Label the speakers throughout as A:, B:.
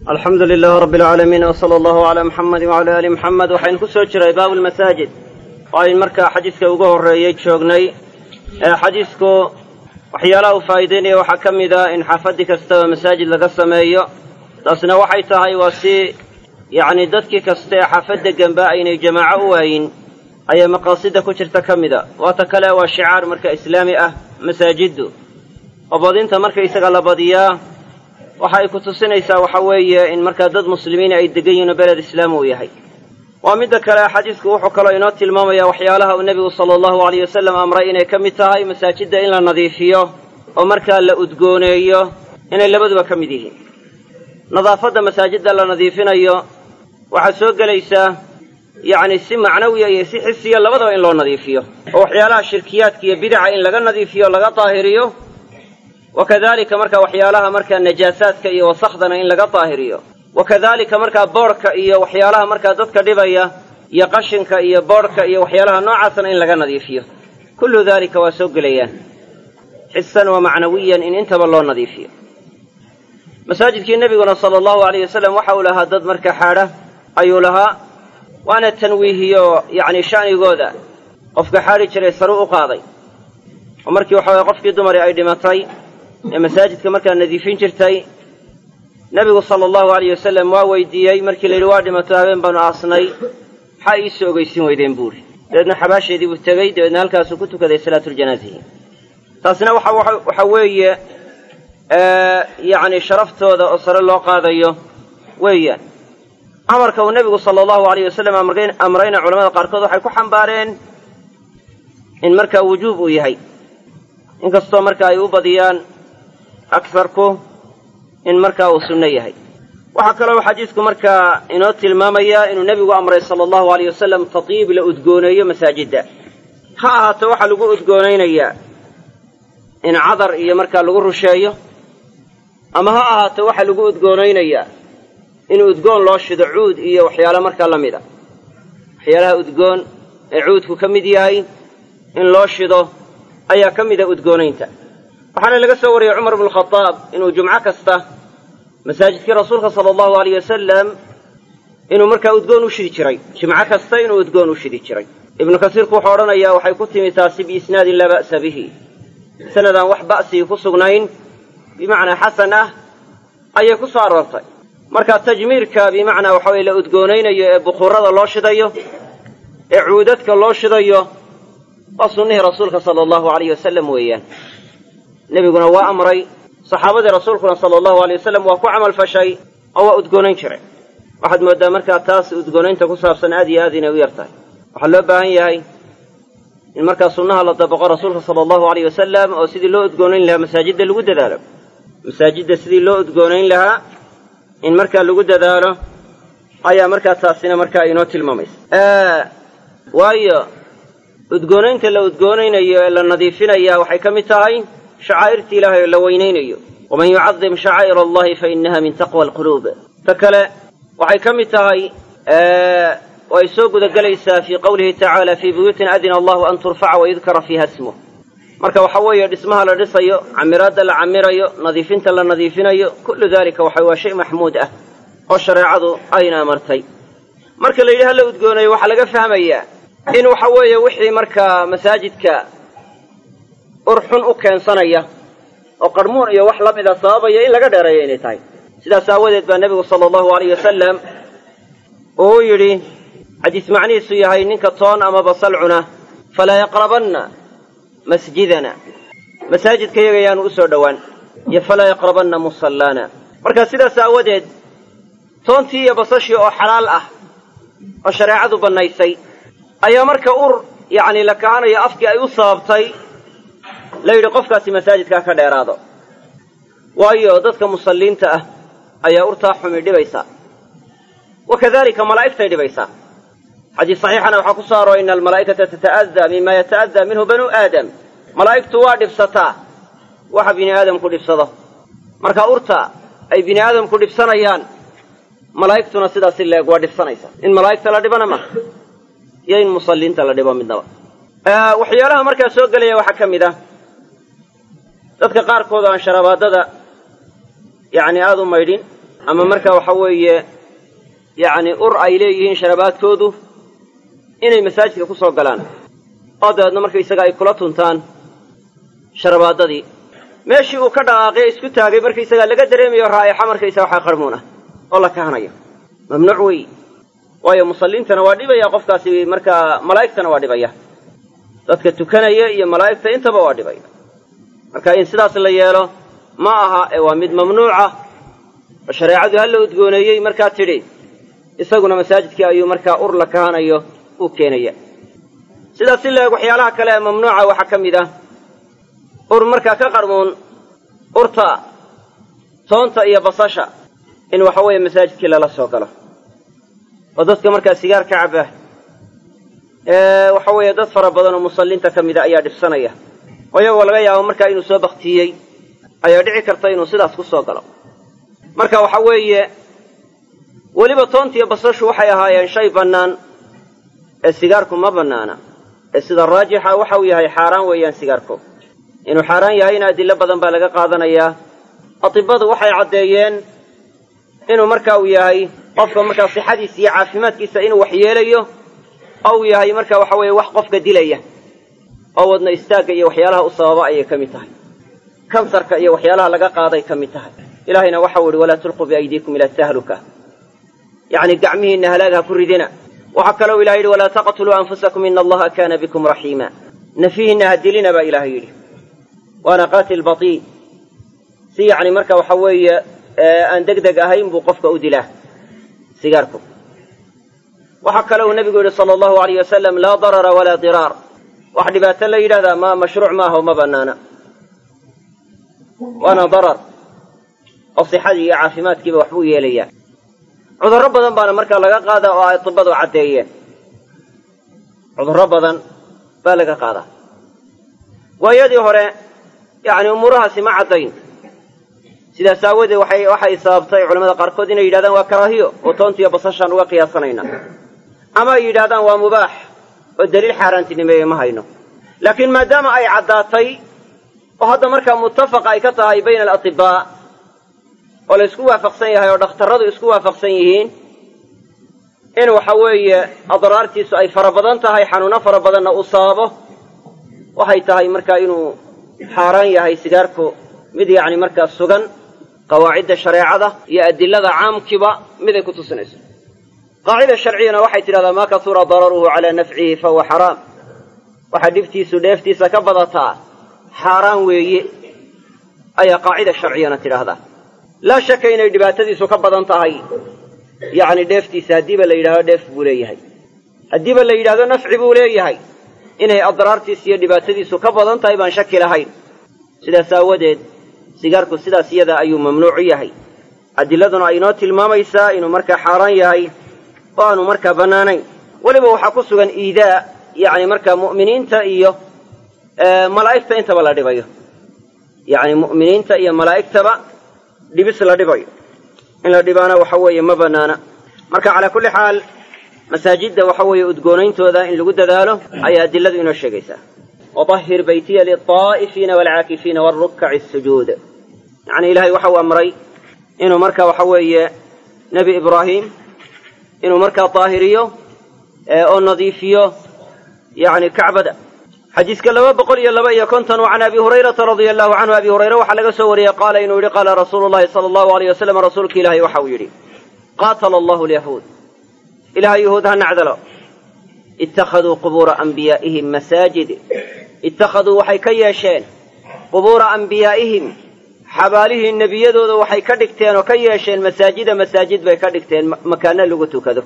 A: alxamdu lilaah rabi alcaalamiin wsala allahu calaa muxamedi wacala aali muxamed waxaynu ku soo jiray baabu lmasaajid oo aynu markaa xadiiska ugu horreeyey joognay xadiisku waxyaalaha uu faa'iideynaya waxaa ka mid a in xaafaddi kastaba masaajid laga sameeyo taasna waxay tahay waa si yacni dadkii kasta ee xaafad deganba aynay jamaaco u waayin ayaa maqaasida ku jirta ka mida waata kale waa shicaar marka islaami ah masaajiddu oo badinta markaysaga la badiyaa waxa ay ku tusinaysaa waxa weeye in markaa dad muslimiin ay degan yihin oo beled islaam uu yahay waa midda kale xadiisku wuxuu kaloo inoo tilmaamaya waxyaalaha uu nebigu sala allahu alayh wasalam amray inay ka mid tahay masaajidda in la nadiifiyo oo markaa la udgooneeyo inay labaduba ka mid yihiin nadaafadda masaajidda la nadiifinayo waxaa soo gelaysaa yacni si macnawiya iyo si xisiya labadaba in loo nadiifiyo oo waxyaalaha shirkiyaadka iyo bidaca in laga nadiifiyo laga daahiriyo wa kadalika markaa waxyaalaha markaa najaasaadka iyo wasakhdana in laga daahiriyo wa kadalika markaa boodhka iyo waxyaalaha markaa dadka dhibaya iyo qashinka iyo boodhka iyo waxyaalaha noocaasna in laga nadiifiyo kullu dalika waa soo gelayaan xisan wa macnawiyan in intaba loo nadiifiyo masaajidkii nebiguna sala allahu alayh wasalam waxa uu lahaa dad marka xaadha ayuu lahaa waana tanwiihiyo yacni sha'nigooda qofka xaadhi jiray saru u qaaday oo markii waxa weye qofkii dumari ay dhimatay ee masaajidka markaa nadiifin jirtay nebigu sala allahu alayh wasalam waa weydiiyey markii la yidhi waa dhimato habeen baanu aasnay maxaa iisoo ogeysin weydeen buuri dabeedna xabaasheedii buu tegey dabeedna halkaasuu ku tukaday salaatuljanaazihi taasina waxa weeye yacni sharaftooda oo sare loo qaadayo weeyaan amarka uu nebigu sala allahu alayh wasalam amrayna culamada qaarkood waxay ku xambaareen in markaa wujuub uu yahay inkastoo marka ay u badiyaan agsarku in markaa uu sunno yahay waxaa kaloo xadiisku markaa inoo tilmaamayaa inuu nebigu amray sala allahu alayh wasalam tatiib la udgooneeyo masaajidda ha ahaato waxaa lagu udgoonaynayaa in cadar iyo markaa lagu rusheeyo ama ha ahaato waxaa lagu udgoonaynayaa in udgoon loo shido cuud iyo waxyaalo markaa la mid a waxyaalaha udgoon ee cuudku ka mid yahay in loo shido ayaa ka mida udgoonaynta waxaana laga soo wariyey cumar bnu khadaab inuu jumco kasta masaajidkii rasuulka sala allahu alayh wasalam inuu markaa udgoon u shidi jiray jimco kasta inuu udgoon u shidi jiray ibnu kasiirku wuxuu odhanayaa waxay ku timi taasi biisnaadin laa ba'sa bihi sanadaan wax ba'sigii ku sugnayn bimacnaa xasan ah ayay ku soo aroortay marka tajmiirka bimacnaa waxa weye la udgoonaynayo ee bukuurada loo shidayo ee cuudadka loo shidayo waa sunnihii rasuulka sala allahu alayh wasalam weeyaan nebiguna waa amray saxaabadii rasuulkuna sala allahu alay wasalam waa ku camal fashay oo waa udgoonayn jiray waxaad mooddaa markaa taas udgoonaynta ku saabsan aad iyo aad inay u yar tahay waxaa loo baahan yahay in markaa sunnaha la dabaqo rasuulka sala allahu alayh wasalam oo sidii loo udgoonayn lahaa masaajidda lagu dadaalo masaajidda sidii loo udgoonayn lahaa in markaa lagu dadaalo ayaa markaa taasina markaa inoo tilmaamaysa waayo udgoonaynta la udgoonaynayo ee la nadiifinaya waxay ka mid tahay shacaa'irta ilaahay oo la weynaynayo waman yucadim shacaa'ir allahi fa inaha min taqwa alquluub ta kale waxay ka mid tahay oo ay soo gudagelaysaa fii qowlihi tacaala fii buyuutin adina allahu an turfaca wayudkara fiiha smuh marka waxa weeye dhismaha la dhisayo camiraadda la camirayo nadiifinta la nadiifinayo kullu dalika waxa waa shay maxmuud ah oo shareecadu ayna amartay marka la yidhi ha la udgoonayo waxaa laga fahmayaa in waxa weeye wixii markaa masaajidka urxun u keensanaya oo qarmuun iyo wax la mida sababaya in laga dheereeyo inay tahay sidaas aawadeed baa nebigu sala allahu alayh wasalam uu yidhi xadiis macnihiisu yahay ninka toon ama basal cuna falaa yaqrabanna masjidana masaajidka yaga yaanu u soo dhowaan iyo falaa yaqrabanna musallaana marka sidaas aawadeed toontii iyo basashii oo xalaal ah oo shareecadu bannaysay ayaa marka ur yacni la kahanayo afkii ay u sababtay la yidhi qofkaasi masaajidkaa ka dheeraado waayo dadka musalliinta ah ayaa urtaa xumi dhibaysaa wa kadalika malaa'igtay dhibaysaa xadiis saxiixana waxaa ku soo arooray ina almalaa'ikata tata'adaa mima yata'adaa minhu banuu aadam malaa'igtu waa dhibsataa waxa bini aadamku dhibsado marka urta ay bini aadamku dhibsanayaan malaa'igtuna sidaasi leeg waa dhibsanaysaa in malaa'igta la dhibana maha iyo in musalliinta la dhibo midnaba waxyaalaha markaa soo gelaya waxaa ka mid ah dadka qaarkood aan sharabaadada yacni aada u maydhin ama marka waxa weeye yacni ur ay leeyihiin sharabaadkoodu inay masaajidka ku soo galaan oo dabeedna markaysaga ay kula tuntaan sharabaadadii meeshii uu ka dhaqaaqay isku taagay markaysagaa laga dareemayo raa'ixa markaysaga waxaa qarmuun ah oo la kahanayo mamnuuc wey waayo musalliintana waa dhibaya qofkaasi markaa malaa'igtana waa dhibaya dadka tukanaya iyo malaa'igta intaba waa dhibaya marka in sidaas la yeelo ma aha ee waa mid mamnuuca oo shareecadu ha la udgooneeyey markaa tidhi isaguna masaajidkii ayuu markaa ur la kahanayo uu keenaya sidaas si leeg waxyaalaha kale ee mamnuuca waxaa ka mid ah ur markaa ka qarmuun urta toonta iyo basasha in waxa weeye masaajidkii lala soo galo oo dadka markaa sigaar ka caba ee waxa weeye dad fara badan oo musalliinta ka mida ayaa dhibsanaya oo iyagoo laga yaabo markaa inuu soo baktiyey ayaa dhici karta inuu sidaas ku soo galo marka waxa weeye weliba toonta iyo basashu waxay ahaayeen shay bannaan ee sigaarku ma bannaana ee sida raajixa waxa uu yahay xaaraan weeyaan sigaarku inuu xaaraan yahayna adillo badan baa laga qaadanayaa atibadu waxay caddeeyeen inuu marka uu yahay qofka markaa sixadiisa iyo caafimaadkiisa inuu waxyeelayo oo uu yahay marka waxa weeye wax qofka dilaya oo wadna istaagga iyo waxyaalaha u sababa ayay ka mid tahay kansarka iyo waxyaalaha laga qaaday ka mid tahay ilaahayna waxau ihi walaa tulquu biaydiikum ila tahluka yacni gacmihiinna halaag ha ku ridina waxaa kaloo ilahay yidhi walaa taqtuluu anfusakum ina allaha kaana bikum raxiima nafihiinna ha dilina baa ilaahay yidhi waana qaatil batii si yacni marka waxa weeye aan deg deg ahayn buu qofka u dilaa sigaarku waxaa kale uu nebigu yidhi sala allahu alayh wasalam laa darara walaa diraar wax dhibaato la yidhahdaa ma mashruuc maaha oo ma bannaana waana darar oo sixadii iyo caafimaadkiiba waxbuu yeelayaa cudurro badan baana markaa laga qaadaa oo ay tibadu caddeeyeen cudurro badan baa laga qaadaa waayadii hore yacni umuurahaasi ma caddayn sidaas aawadeed waxay waxay sababtay culamada qaarkood inay yidhahdaan waa karaahiyo oo toontiiyo basashaan uga qiyaasanayna ama ay yidhahdaan waa mubaax oo daliil xaaraantinimeeye ma hayno laakiin maadaama ay caddaatay oo hadda markaa muttafaqa ay ka tahay bayna alatibaa oo la isku waafaqsan yahay oo dhakhtarradu isku waafaqsan yihiin in waxa weeye adraartiisu ay fara badan tahay xanuuno fara badanna uu sababo waxay tahay markaa inuu xaaraan yahay sigaarku mid yacni markaa sugan qawaacidda shareecada iyo adilada caamkiiba miday ku tusinayso qaacida sharciyana waxay tidhahdaa maa kasura dararuhu calaa nafcihi fahuwa xaraam waxaa dhibtiisu dheeftiisa ka badataa xaaraan weeye ayaa qaacida sharciyana tidhaahdaa laa shaka inay dhibaatadiisu ka badan tahay yacni dheeftiisa haddiiba la yidhahdo dheef buu leeyahay haddiiba la yidhahdo nafci buu leeyahay inay adraartiisa iyo dhibaatadiisu ka badan tahay baan shaki lahayn sidaas aawadeed sigaarku sidaas iyada ayuu mamnuucu yahay adiladuna ay inoo tilmaamaysaa inuu markaa xaaraan yahay oo aanu markaa bannaanayn weliba waxaa ku sugan iidaa yacni markaa mu'miniinta iyo malaa'igta intaba la dhibayo yacni mu'miniinta iyo malaa'igtaba dhibis la dhibayo in la dhibaana waxa weeye ma bannaana marka calaa kulli xaal masaajidda waxa weeye udgoonayntooda in lagu dadaalo ayaa adiladu inoo sheegaysaa wطahir baytiya liلطaa'ifiina wاlcaakifiina wاlrukaci الsujuud yacni ilahay waxa uu amray inuu marka waxa weeye nebi ibraahim inuu markaa daahiriyo oo nadiifiyo yani kacbada xadiiska laba boqol iyo laba iyo konton can abi hurayrata radia allahu canhu abi hurayre waxaa laga soo wariyey qaala inuu yihi qaala rasuulu llahi sala allahu alayh wasalam rasuulka ilaahay waxa uu yidhi qaatala allahu lyahuud ilahay yahuud ha nacdalo ittakhaduu qubuura anbiyaa'ihim masaajid ittakhaduu waxay ka yeesheen qubuura anbiyaa'ihim xabaalihii nebiyadooda waxay ka dhigteen oo ka yeesheen masaajida masaajid bay ka dhigteen makaano lagu tukado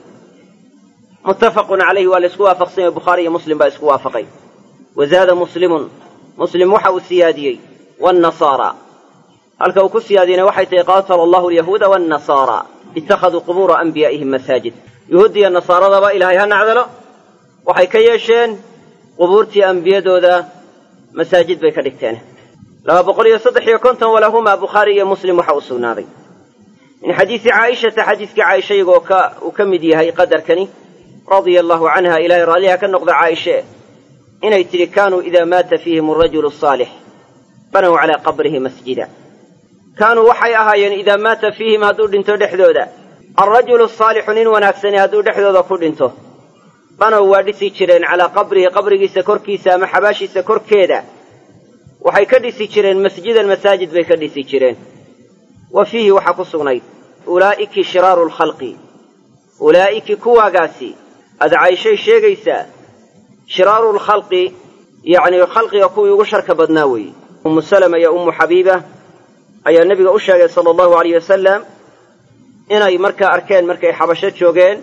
A: muttafaqun calayhi waa la isku waafaqsan yahay bukhaari iyo muslim baa isku waafaqay wa zaada muslimun muslim waxa uu siyaadiyey waannasaara halka uu ku siyaadiyeyna waxay tahay qaatala allahu alyahuuda waannasaara ittakhaduu qubuura anbiyaa'ihim masaajid yuhuuddiiyo nasaaradaba ilaahay ha nacdalo waxay ka yeesheen qubuurtii ambiyadooda masaajid bay ka dhigteen laba boqol iyo saddex iyo konton walahumaa bukhaari iyo muslim waxa uu sugnaaday min xadiisi caaishata xadiiskii caaisha iyagoo ka uu ka mid yahay qadarkani radia allahu canha ilaahay raalliha ka noqda caaishe inay tidhi kaanuu idaa maata fiihim arajulu asaalix banow calaa qabrihi masjida kaanuu waxay ahaayeen idaa maata fiihim hadduu dhinto dhexdooda alrajulu asaalixu nin wanaagsani hadduu dhexdooda ku dhinto banow waa dhisi jireen calaa qabrihi qabrigiisa korkiisa ama xabaashiisa korkeeda waxay ka dhisi jireen masjidan masaajid bay ka dhisi jireen wa fiihi waxaa ku sugnayd ulaa'iki shiraaru lkhalqi ulaa'iki kuwaagaasi adcayshay sheegaysaa shiraaru lkhalqi yacni khalqiga kuwii ugu sharka badnaa weeye ummu salama iyo ummu xabiiba ayaa nebiga u sheegay sala allahu alayh wasalam inay markaa arkeen markay xabasho joogeen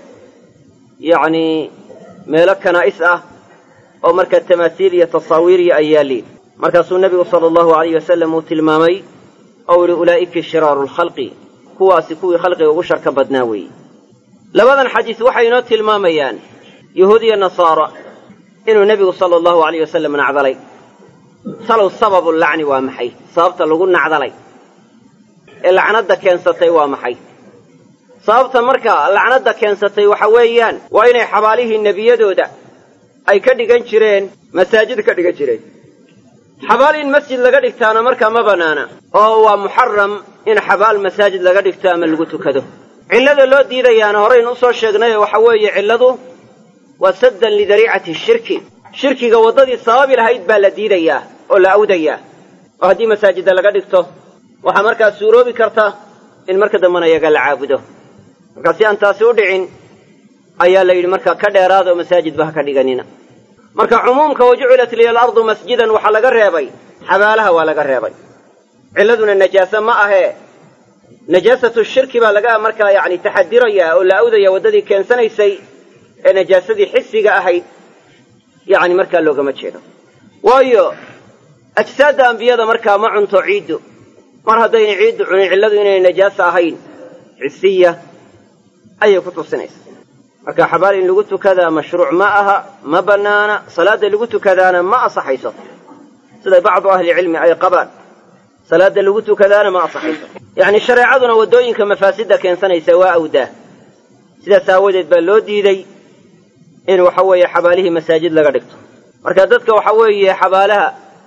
A: yacnii meelo kanaa'is ah oo markaa tamaasiil iyo tasaawiiriya ay yaalliin markaasuu nebigu sala allahu alayh wasalam uu tilmaamay ou yihi ulaa'iki shiraaru lkhalqi kuwaasi kuwii khalqiga ugu sharka badnaa weeye labadan xadiis waxay inoo tilmaamayaan yuhuud iyo nasaara inuu nebigu sala allahu alayh wasalam nacdalay salow sababu lacni waa maxay sababta lagu nacdalay ee lacnadda keensatay waa maxay sababta markaa lacnadda keensatay waxa weeyaan waa inay xabaalihii nebiyadooda ay ka dhigan jireen masaajid ka dhigan jireen xabaal in masjid laga dhigtaana markaa ma bannaana oo waa muxaram in xabaal masaajid laga dhigto ama lagu tukado cillada loo diidayaana horaynu usoo sheegnay waxa weeye cilladu waa saddan lidariicati shirki shirkiga waddadii sababi lahayd baa la diidayaa oo la awdayaa oo haddii masaajidda laga dhigto waxaa markaa suuroobi karta in marka dambena iyaga la caabudo markaa si aan taasi u dhicin ayaa la yidhi marka ka dheeraada oo masaajidba ha ka dhiganina marka cumuumka wajucilat liya alardu masjidan waxaa laga reebay xabaalaha waa laga reebay cilladuna najaase ma ahee najaasatu shirki baa laga markaa yacni taxadirayaa oo la awdaya waddadii keensanaysay ee najaasadii xisiga ahayd yacni markaa loogama jeedo waayo ajsaadda ambiyada markaa ma cunto ciiddu mar haddayna ciiddu cunin cilladu inayna najaasa ahayn xisiya ayay ku tusinaysa marka xabaal in lagu tukadaa mashruuc ma aha ma bannaana salaadda lagu tukadaana ma asaxayso siday bacdu ahlicilmi ay qabaan salaadda lagu tukadaana ma asaxayso yacni shareecaduna waddooyinka mafaasidda keensanaysa waa awdaa sidaas aawadeed baa loo diiday in waxa weeye xabaalihii masaajid laga dhigto marka dadka waxa weeye xabaalaha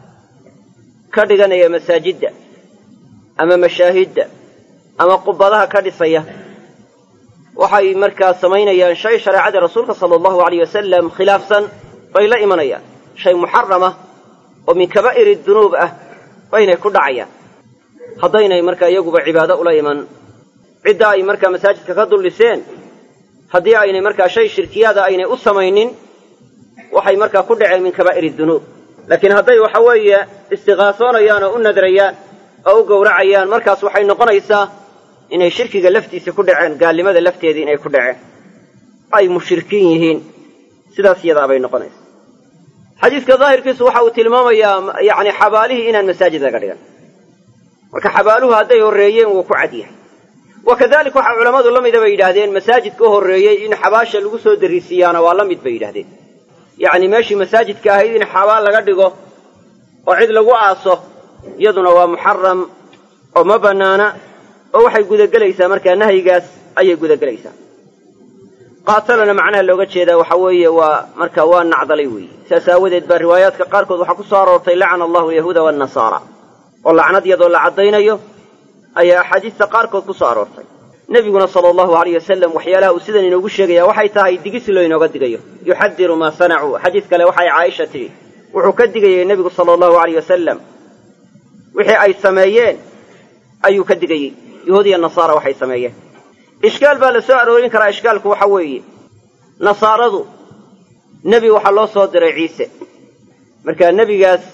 A: ka dhiganaya masaajidda ama mashaahidda ama qubadaha ka dhisaya waxay markaa samaynayaan shay shareecadii rasuulka sala allahu alayh wasalam khilaafsan bay la imanayaan shay muxarama oo min kabaa'iri dunuub ah baynay ku dhacayaan haddaynay markaa iyaguba cibaado ula iman cidda ay markaa masaajidka ka dul dhiseen haddii aynay markaa shay shirkiyaada aynay u samaynin waxay markaa ku dhaceen min kabaa'iri dunuub laakiin hadday waxa weeye istiqaasoonayaan oo u nadrayaan oo u gowracayaan markaas waxay noqonaysaa inay shirkiga laftiisa ku dhaceen gaalnimada lafteedii inay ku dhaceen ay mushrikiin yihiin sidaas iyadaabay noqonaysa xadiiska daahirkiisu waxa uu tilmaamayaa yacni xabaalihii inaan masaajid laga dhigan marka xabaaluhu hadday horreeyeen wuu ku cad yahay wa kadalik waxaa culammadu la mida bay yidhaahdeen masaajidka horreeyey in xabaasha lagu soo darisiiyaana waa la mid bay yidhahdeen yacni meeshii masaajidka ahayd in xabaal laga dhigo oo cid lagu aaso iyaduna waa muxaram oo ma bannaana oo waxay gudagelaysaa markaa nahyigaas ayay gudagelaysaa qaatalana macnaha looga jeedaa waxa weeye waa marka waa nacdalay weeye saas aawadeed baa riwaayaadka qaarkood waxaa ku soo aroortay lacana allahu alyahuuda waannasaara oo lacnad iyadoo la caddaynayo ayaa axaadiista qaarkood ku soo aroortay nebiguna sala allahu alayh wasalam waxyaalaha uu sidan inoogu sheegaya waxay tahay digis loo inooga digayo yuxadiru maa sanacuu xadiis kale waxay caaisha tidhi wuxuu ka digayey nebigu sala allahu alayh wasalam wixii ay sameeyeen ayuu ka digayey yahuud iyo nasaara waxay sameeyeen ishkaal baa la soo aroorin karaa ishkaalku waxa weeye nasaaradu nebi waxaa loo soo diray ciise markaa nebigaas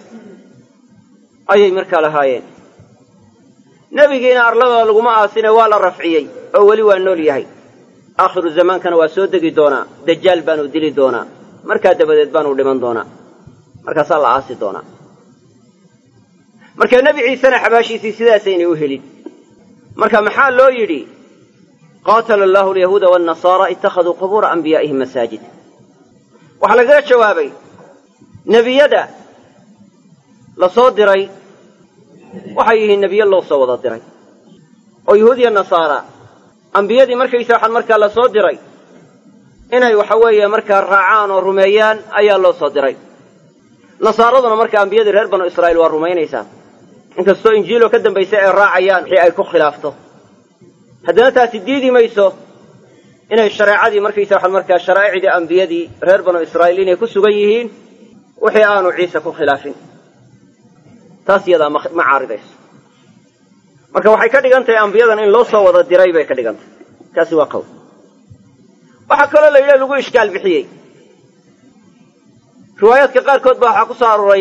A: ayay markaa lahaayeen nebigiina arlada laguma aasine waa la rafciyey oo weli waa nool yahay aakhiru zamaankana waa soo degi doonaa dajaal baanu dili doonaa markaa dabadeed baanu dhiman doonaa markaasaa la aasi doonaa marka nebi ciisena xabaashiisii sidaasaynay u helin marka maxaa loo yidhi qaatala allahu alyahuuda waannasaara ittakhaduu qubuura anbiyaa'ihim masaajid waxaa lagaga jawaabay nebiyada la soo diray waxay yihiin nebiyo loo soo wada diray oo yahuud iyo nasaara ambiyadii markaysa waxaan markaa la soo diray inay waxa weeye markaa raacaan oo rumeeyaan ayaa loo soo diray nasaaraduna marka ambiyadii reer banu israa'iil waa rumaynaysaa inkastoo injiiloo ka dambaysa ay raacayaan wixii ay ku khilaafto haddana taasi diidi mayso inay shareecadii markaysa waxaan markaa sharaa'icdii ambiyadii reer banu israa'iil inay ku sugan yihiin wixii aanu ciise ku khilaafin taas iyadaa ma caaridayso marka waxay ka dhigan tahay ambiyadan in loo soo wada diray bay ka dhigan tahay kaasi waa qowl waxaa kaloo la yidhaha lagu ishkaal bixiyey riwaayaadka qaarkood baa waxaa ku soo arooray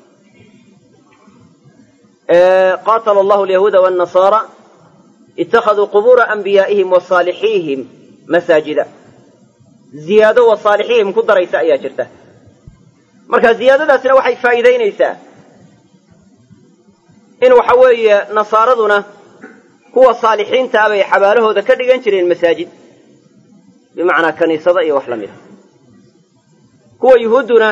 A: qaatala allahu alyahuuda waannasaara ittakhaduu qubuura anbiyaa'ihim wa saalixiihim masaajida ziyaado wa saalixihim ku daraysa ayaa jirta marka ziyaadadaasna waxay faa'iidaynaysaa in waxa weeye nasaaraduna kuwa saalixiinta ah bay xabaalahooda ka dhigan jireen masaajid bimacnaa kaniisada iyo wax la mida kuwa yuhuudduna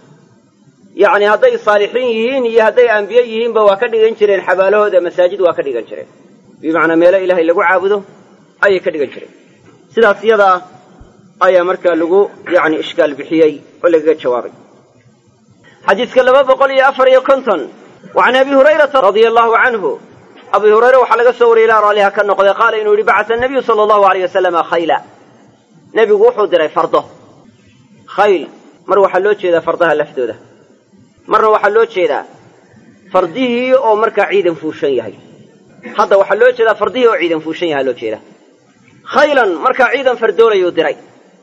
A: yacni hadday saalixiin yihiin iyo hadday ambiye yihiinba waa ka dhigan jireen xabaalahooda masaajid waa ka dhigan jireen bimacnaa meelo ilaahay lagu caabudo ayay ka dhigan jireen sidaas iyadaa ayaa markaa lagu yacni ishkaal bixiyey oo lagaga jawaabay xadiiska laba boqol iyo afar iyo konton wa can abi hurayrata radia allahu canhu abi hurayre waxaa laga soo wariyey ilaa raalliha ka noqday qaala inuu yidhi bacasa nabiyu sala allahu alayh wasalama khayla nebigu wuxuu diray fardo khayl mar waxaa loo jeedaa fardaha laftooda marna waxaa loo jeedaa fardihii oo markaa ciidan fuushan yahay hadda waxaa loo jeedaa fardihii oo ciidan fuushan yahaa loo jeedaa khaylan markaa ciidan fardoolayuu diray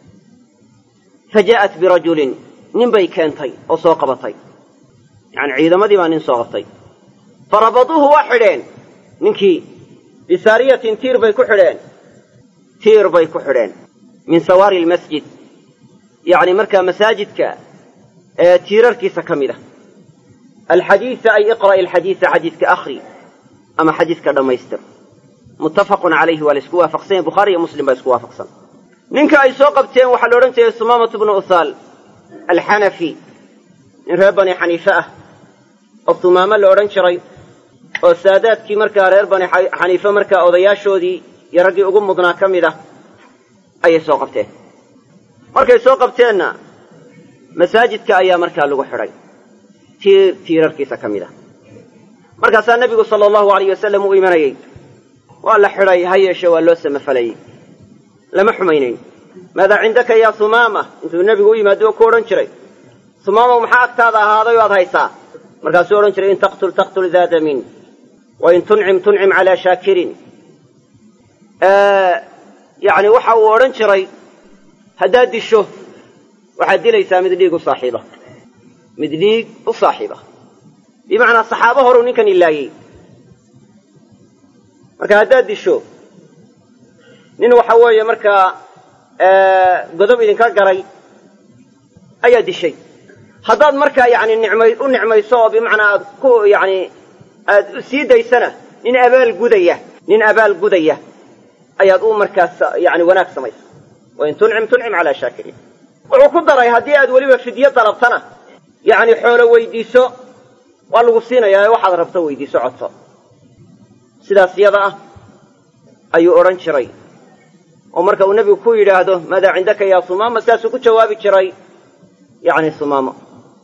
A: fa jaa'at birajulin nin bay keentay oo soo qabatay yacani ciidamadii baa nin soo qabtay fa rabaduuhu waa xidheen ninkii bisaariyatin tiir bay ku xidheen tiir bay ku xidheen min sawaari lmasjid yacni markaa masaajidka ee tiirarkiisa ka mid ah alxadiisa ay iqra'i alxadiisa xadiiska akhri ama xadiiska dhammaystir muttafaqun calayhi waa la isku waafaqsan yahy bukhaari iyo muslim baa isku waafaqsan ninka ay soo qabteen waxaa la odhan jiray sumaamatu bnu uhaal alxanafi nin reer bani xaniife ah oo sumaamo la odhan jiray oo saadaadkii markaa reer bani xaniife markaa odayaashoodii iyo raggii ugu mudnaa ka mid ah ayay soo qabteen markay soo qabteenna masaajidka ayaa markaa lagu xidhay tiir tiirarkiisa ka mid ah markaasaa nebigu sala allahu alayh wasalam u imanayey waa la xidhay ha yeeshe waa loo samafalayey lama xumaynayn maadaa cindaka yaa sumaama intuu nebigu u yimaado oo ku odhan jiray sumaama maxaa agtaada ahaaday oo aad haysaa markaasuu odhan jiray in taqtul taqtul daadamin wa in tuncim tuncim calaa shaakirin yacni waxa uu odhan jiray haddaad disho waxaad dilaysaa mid dhiig u saaxiiba mid dhiig u saaxiiba bimacnaa saxaabo horuu ninkan ilaayey marka haddaad disho nin waxa weeye markaa godob idinka garay ayaa dishay haddaad markaa yani nicmay u nicmayso oo bimacnaa aad ku yani aad sii daysana nin abaal gudaya nin abaal gudaya ayaad u markaas yani wanaag samaysa wain tuncim tuncim calaa shaakiriin wuxuu ku daray haddii aad weliba fidyo dalabtana yacni xoolo weydiiso waa lagu siinayaa ee waxaad rabto weydiiso codso sidaas yada ah ayuu odhan jiray oo marka uu nebigu ku yidhaahdo maadaa cindaka yaa sumaama sidaasuu ku jawaabi jiray yacni sumaamo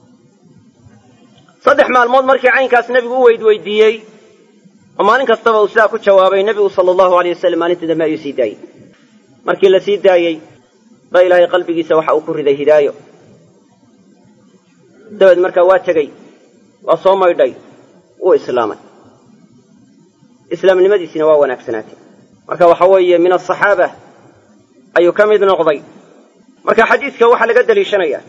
A: saddex maalmood markii caynkaas nebigu u weydweydiiyey oo maalin kastaba uu sidaa ku jawaabay nebigu sala allahu aleyh wasalam maalintii dambe ayuu sii daayey markii la sii daayey ba ilaahay qalbigiisa waxa uu ku riday hidaayo dabeed markaa waa tegey waa soo maydhay wuu islaamay islaamnimadiisina waa wanaagsanaatay marka waxa weeye min asaxaaba ayuu ka mid noqday marka xadiidka waxaa laga daliishanayaa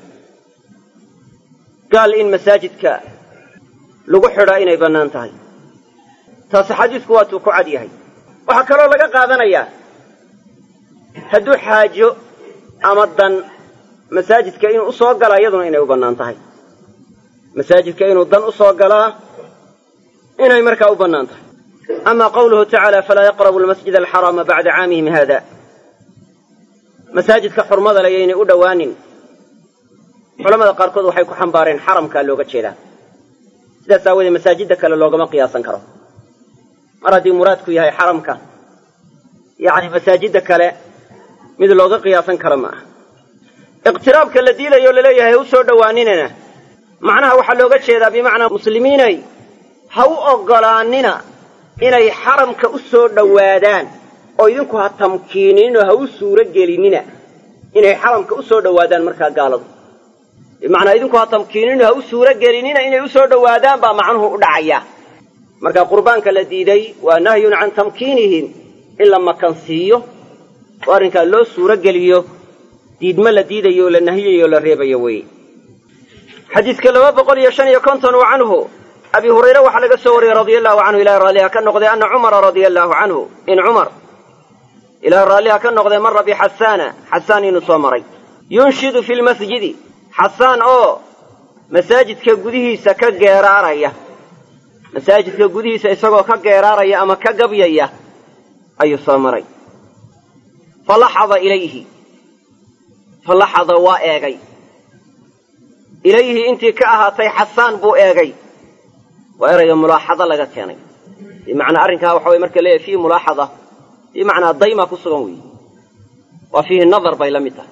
A: gaal in masaajidka lagu xidhaa inay bannaan tahay taasi xadiidku waatuu ku cad yahay waxaa kaloo laga qaadanayaa hadduu xaajo ama dan masaajidka inuu u soo galaa iyaduna inay u bannaan tahay masaajidka inuu dan u soo galaa inay markaa u bannaan tahay ama qawluhu tacaala falaa yaqrabu almasjid alxaraama bacda caamihim haada masaajidka xurmada le yaynay u dhowaanin culamada qaarkood waxay ku xambaareen xaramkaa looga jeedaa sidaas aawoodee masaajidda kale loogama qiyaasan karo mar haddii muraadku yahay xaramka yacni masaajidda kale mid looga qiyaasan karo ma aha iqtiraabka la diilayo laleeyahay ha u soo dhowaaninana macnaha waxaa looga jeedaa bimacnaa muslimiinay ha u oggolaannina inay xaramka u soo dhowaadaan oo idinku ha tamkiininoo ha u suuro gelinina inay xaramka u soo dhowaadaan markaa gaaladu bimacnaa idinku ha tamkiininoo ha u suuro gelinina inay u soo dhowaadaan baa macnuhu u dhacaya marka qurbaanka la diiday waa nahyun can tamkiinihim in la makansiiyo oo arrinkaa loo suuro geliyo diidmo la diidayo oo la nahiyayo oo la reebayo weeye xadiidka laba boqol iyo shan iyo konton wa canhu abi hurayre waxaa laga soo wariyey radia allahu canhu ilahay raalliha ka noqday ana cumara radia allahu canhu in cumar ilahay raalliha ka noqday mara bixasaana xasaan inuu soo maray yunshidu fi lmasjidi xasaan oo masaajidka gudihiisa ka geeraaraya masaajidka gudihiisa isagoo ka geeraaraya ama ka gabyaya ayuu soo maray falaxada ilayhi falaxada waa eegay ilayhi intii ka ahaatay xasaan buu eegay waa erayga mulaaxado laga keenay bimacnaa arrinkaa waxa way marka leeyahy fiihi mulaaxada bimacnaa dayma ku sugan weeye waa fiihi nadar bay la mid tahay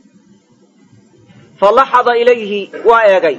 A: falaxada ilayhi waa eegay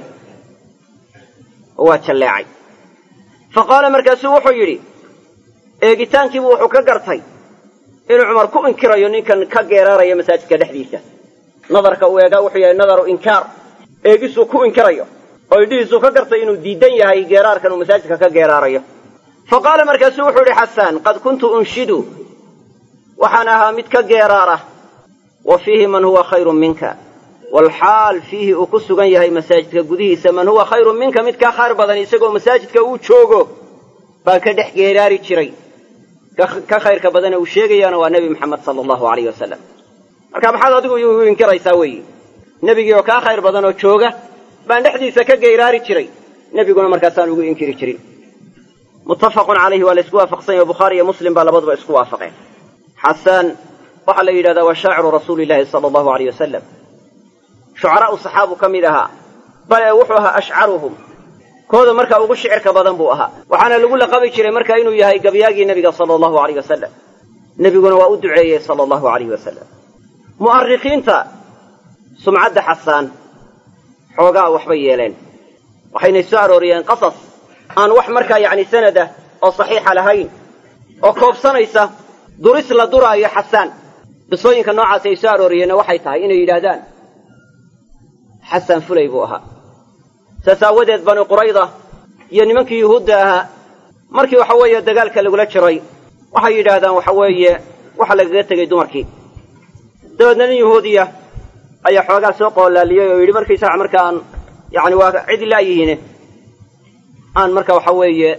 A: oo waa jalleecay fa qaala markaasuu wuxuu yidhi eegitaankiibu wuxuu ka gartay inuu cumar ku inkirayo ninkan ka geeraaraya masaajidka dhexdiisa nadarka uu eegaa wuxuu yahay nadaru inkaar eegisuu ku inkirayo oo idhihiisuu ka gartay inuu diidan yahay geeraarkan uu masaajidka ka geeraarayo fa qaala markaasuu wuxuu yidhi xasaan qad kuntu unshidu waxaan ahaa mid ka geeraara wa fiihi man huwa khayrun minka walxaal fiihi uu ku sugan yahay masaajidka gudihiisa man huwa khayrun minka mid kaa khayr badan isagoo masaajidka uu joogo baan ka dhex geeraari jiray ka khayrka badane uu sheegayaana waa nebi maxamed sala allahu alayh wasalam marka maxaad adigu igu inkiraysaa weeye nebigii oo kaa khayr badan oo jooga baan dhexdiisa ka geyraari jiray nebiguna markaasaan ugu inkiri jirin muttafaqun calayhi waa la isku waafaqsan yahy o bukhaari iyo muslim baa labaduba isku waafaqeen xasaan waxaa la yidhahdaa waa shaaciru rasuuli llaahi sala allahu alayh wasalam shucaraa'u saxaabu ka mid ahaa bale wuxuu ahaa ashcaruhum kooda markaa ugu shicirka badan buu ahaa waxaana lagu laqabi jiray markaa inuu yahay gabyaagii nebiga sala allahu alayh wasalam nebiguna waa u duceeyey sala allahu alayh wasalam mu'arikhiinta sumcadda xasaan xoogaa waxbay yeeleen waxaynay soo arooriyeen qasas aan wax markaa yacni sanada oo saxiixa lahayn oo koobsanaysa duris la duraayo xasaan qisooyinka noocaasi ay soo arooriyeenna waxay tahay inay yidhaahdaan xasaan fulay buu ahaa saas aawadeed bani qurayda iyo nimankii yuhuudda ahaa markii waxa weeye dagaalka lagula jiray waxay yidhaahdaan waxa weeye waxa lagaga tegey dumarkii dabeedna nin yuhuudiya ayaa xoogaa soo qoolaaliyey oo yidhi markaysaga marka aan yani waa cid laayihiine aan marka waxa weeye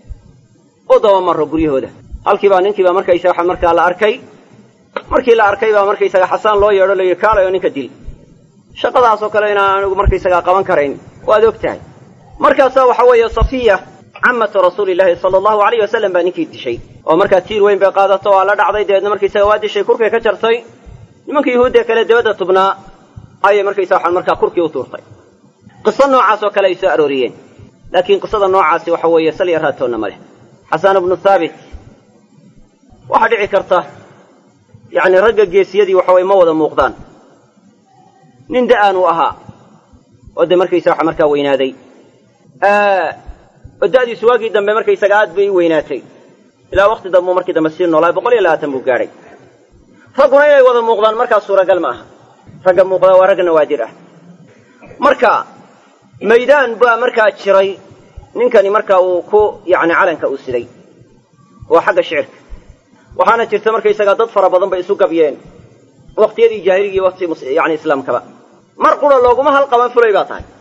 A: u daba marro guryahooda halkiibaa ninkiibaa markaysaga markaa la arkay markii la arkay baa markaysaga xasaan loo yeedho la yidhi kaalay oo ninka dil shaqadaasoo kale inaan anigu markaysagaa qaban karayn waad og tahay markaasaa waxa weeye safiya camatu rasuulillaahi sala allahu alayh wasalam baa ninkii dishay oo markaa tiir weyn bay qaadato waa la dhacday dabeedna markaysaga waa dishay kurkay ka jartay nimanka yuhuudda kale dabadda tubnaa ayay markaysa waxaan markaa kurkii u tuurtay qiso noocaas oo kale ay soo arooriyeen laakiin qisada noocaasi waxa weeye sal iyo raatoonna ma leh xasaan ibnu thaabit waxaa dhici karta yacni ragga geesiyadii waxa weye ma wada muuqdaan nin da-aan uu ahaa oo dee markaysa waxa markaa weynaaday oo da'diisu waagii dambe markaysaga aad bay u weynaatay ilaa waqti dambeu markii dambe sii noolaa boqol iyo labaatan buu gaadhay ragguna inay wada muuqdaan markaa suuragal ma aha ragga muuqdaa waa rag nawaadir ah marka maydaan baa markaa jiray ninkani markaa uu ku yacni calanka uu siday waa xagga shicirka waxaana jirta markaysagaa dad fara badan bay isu gabyeen waqtiyadii jaahiligi iyo waqti yani islaamkaba mar qura looguma halqaban fulay baa tahay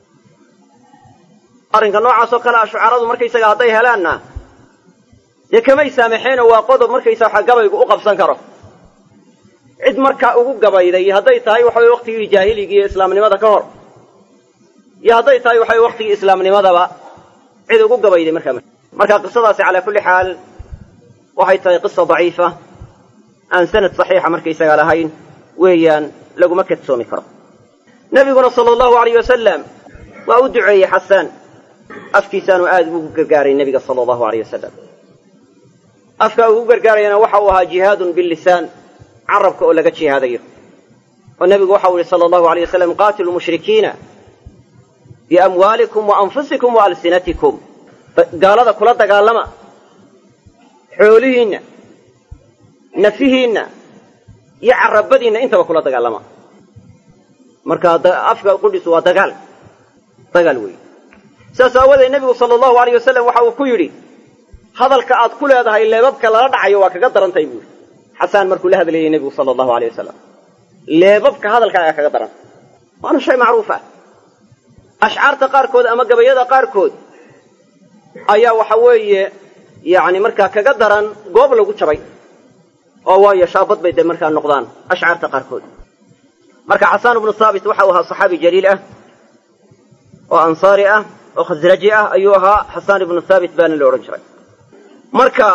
A: arrinka noocaasoo kale a shucaradu markaysaga hadday helaanna dee kamay saamaxeenoo waa qodob markaysa waxa gabaygu u qabsan karo cid markaa ugu gabayday hadday tahay waxa weye waqtigii jaahiligi iyo islaamnimada ka hor iyo hadday tahay waxa weye waqtigii islaamnimadaba cid ugu gabayday markaa marka qisadaasi calaa kulli xaal waxay tahay qisa daciifa aan sanad saxiixa markaysaga lahayn weeyaan laguma kadsoomi karo nabiguna sala allahu alayh wasalam waa u duceeyey xasaan afkiisaanu aad ugu gargaaray nebiga sala allahu alayh wasalam afka ugu gargaarayana waxa uu ahaa jihaadun billisaan carabka oo laga jihaadayo oo nebigu waxau yihi sala allahu alayh wasalam qaatilu mushrikiina biamwaalikum wa anfusikum wa alsinatikum gaalada kula dagaalama xoolihiinna nafihiinna iyo carabadiinna intaba kula dagaalama marka afka qudhisu waa dagaal dagaal weeye sidaas aawadeed nebigu sala allahu alayh wasalam waxa uu ku yidhi hadalka aad ku leedahay leebabka lala dhacayo waa kaga darantahay buu yidhi xasaan markuu la hadlayay nebigu sala allahu alayh wasalam leebabka hadalkaaga kaga daran waana shay macruuf ah ashcaarta qaarkood ama gabayada qaarkood ayaa waxa weeye yacni markaa kaga daran goob lagu jabay oo waayo shaabad bay dee markaa noqdaan ashcaarta qaarkood marka xasaan ibnu saabit waxa uu ahaa saxaabi jaliil ah oo ansaari ah oo khasraji ah ayuu ahaa xasaan ibnu thaabit baana la odhan jiray marka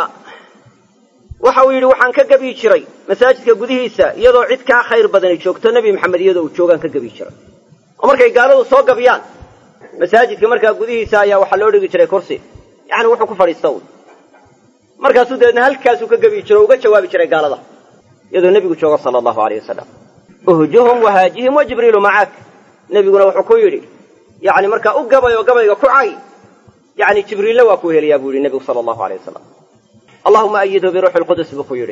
A: waxa uu yidhi waxaan ka gebyi jiray masaajidka gudihiisa iyadoo cid kaa khayr badani joogto nebi maxamed iyadoo uu joogaan ka gebyi jiray oo markay gaaladu soo gabyaan masaajidka markaa gudihiisa ayaa waxaa loo dhigi jiray kursi yacni wuxuu ku fadhiista un markaasuu dabeedna halkaasuu ka gebyi jiro o uga jawaabi jiray gaalada iyadoo nebigu jooga sala allahu aleyh wasalam uhjuhum wahaajihim wa jibriilu macaak nebiguna wuxuu ku yidhi yacni markaa u gabay oo gabayga ku cay yacni jibriille waa kuu helayaa buu yidhi nebigu sala allahu aleyh wasalam allahuma ayidhu biruuxi lqudus buu ku yidhi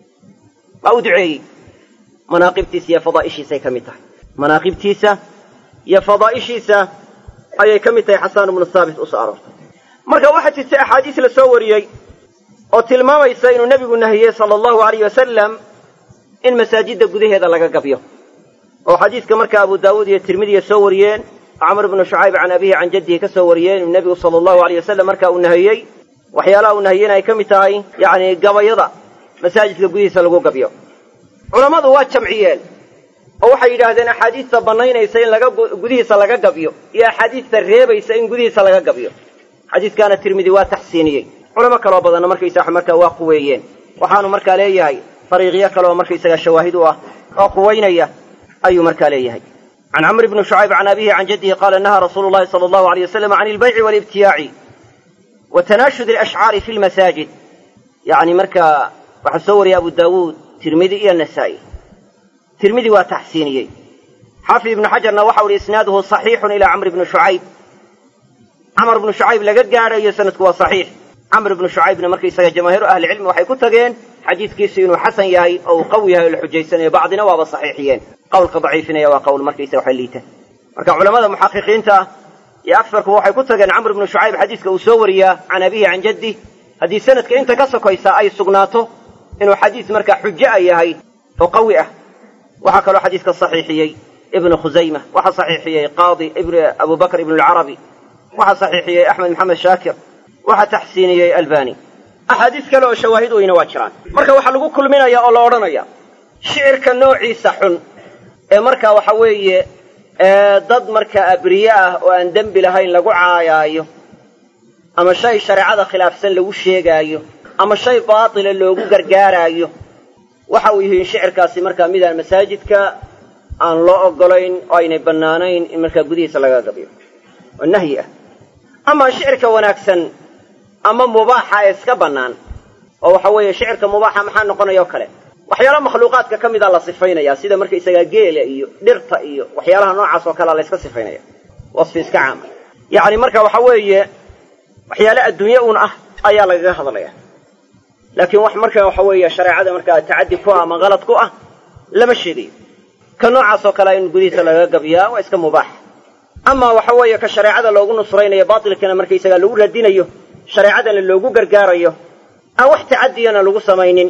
A: waa u duceeyey manaaqibtiisa iyo fadaa'ishiisay ka mid tahay manaaqibtiisa iyo fadaa'ishiisa ayay ka mid tahay xasaan ibnu saabit u soo aroortay marka waxaa jirtay axaadiis la soo wariyey oo tilmaamaysa inuu nebigu nahiyey sala allahu alayh wasalam in masaajidda gudaheeda laga gabyo oo xadiiska marka abu daawuud iyo tirmidiya soo wariyeen camr bnu shucayb can abihi can jaddihi ka soo wariyeen inuu nebigu sala allahu alayh wasalam marka uu nahiyey waxyaalaha uu nahiyena ay ka mid tahay yacni gabayada masaajidka gudihiisa lagu gabyo culammadu waa jamciyeen oo waxay yidhaahdeen axaadiista bannaynaysa in laga gudihiisa laga gabyo iyo axaadiista reebaysa in gudihiisa laga gabyo xadiiskaana tirmidi waa taxsiiniyey culamo kaloo badanna markaysaa markaa waa quweeyeen waxaanu markaa leeyahay fariiqyo kaleoo markaysaga shawaahid u ah oo quwaynaya ayuu markaa leeyahay can camr bni shucayb can abihi can jaddihi qaala nahaa rasuulu llahi sala allahu aleyh wasalam can ilbayci walibtiyaaci wa tanaashud alashcaari fi lmasaajid yacni markaa waxaa soo wariyay abu daawuud tirmidi iyo nasaa'i tirmidi waa taxsiiniyey xaafid ibnu xajarna waxau ihi isnaaduhu saxiixun ilaa camr bni shucayb camr bnu shucayb laga gaadhayo sanadku waa saxiix camr bnu shucaybna markaysaga jamaahiiru ahlicilmi waxay ku tageen xadiidkiisu inuu xasan yahay oo uu qawi yahay oo la xujaysanayo bacdina waaba saxiixiyeen qawlka daciifinaya waa qawl markaysaga waxa liita marka culamada muxaqiqiinta ah iyo afarku waxay ku tageen camr bnu shucayb xadiiska uu soo wariyaa can abihi can jaddi haddii sanadka inta ka sokaysa ay sugnaato inuu xadiis markaa xujo a yahay oo qawi ah waxaa kaloo xadiiska saxiixiyey ibnu khusayma waxaa saxiixiyey qaadi abu bakr ibnu lcarabi waxaa saxiixiyey axmed maxamed shaakir waxaa taxsiiniyey albani axaadiis kale oo shawaahid weyna waa jiraan marka waxaa lagu kulminaya oo la odhanaya shicirka noociisa xun ee markaa waxa weeye dad markaa abriye ah oo aan dembi lahayn lagu caayaayo ama shay shareecada khilaafsan lagu sheegaayo ama shay baatila loogu gargaaraayo waxa uu yihiin shicirkaasi markaa midaan masaajidka aan loo ogolayn oo aynay bannaanayn in markaa gudihiisa laga gabiyo oo nahyi ah amaa shicirka wanaagsan ama mubaaxa ee iska bannaan oo waxa weeye shicirka mubaaxa maxaa noqonaya o kale waxyaalaha makhluuqaadka ka mida la sifaynaya sida markaysagaa geela iyo dhirta iyo waxyaalaha noocaas oo kalea la yska sifaynaya wasfi iska caama yacni marka waxa weeye waxyaale adduunye un ah ayaa lagaga hadlaya laakiin wax marka waxa weeye shareecada markaa tacaddi ku ah ama kalad ku ah lama sheegayo ka noocaas oo kalea in gudihiisa lagaga gabiyaa waa iska mubaax amaa waxa weeye ka shareecada loogu nusraynayo baatilkana markaysagaa lagu radinayo shareecadana loogu gargaarayo aan wax tacadiyana lagu samaynin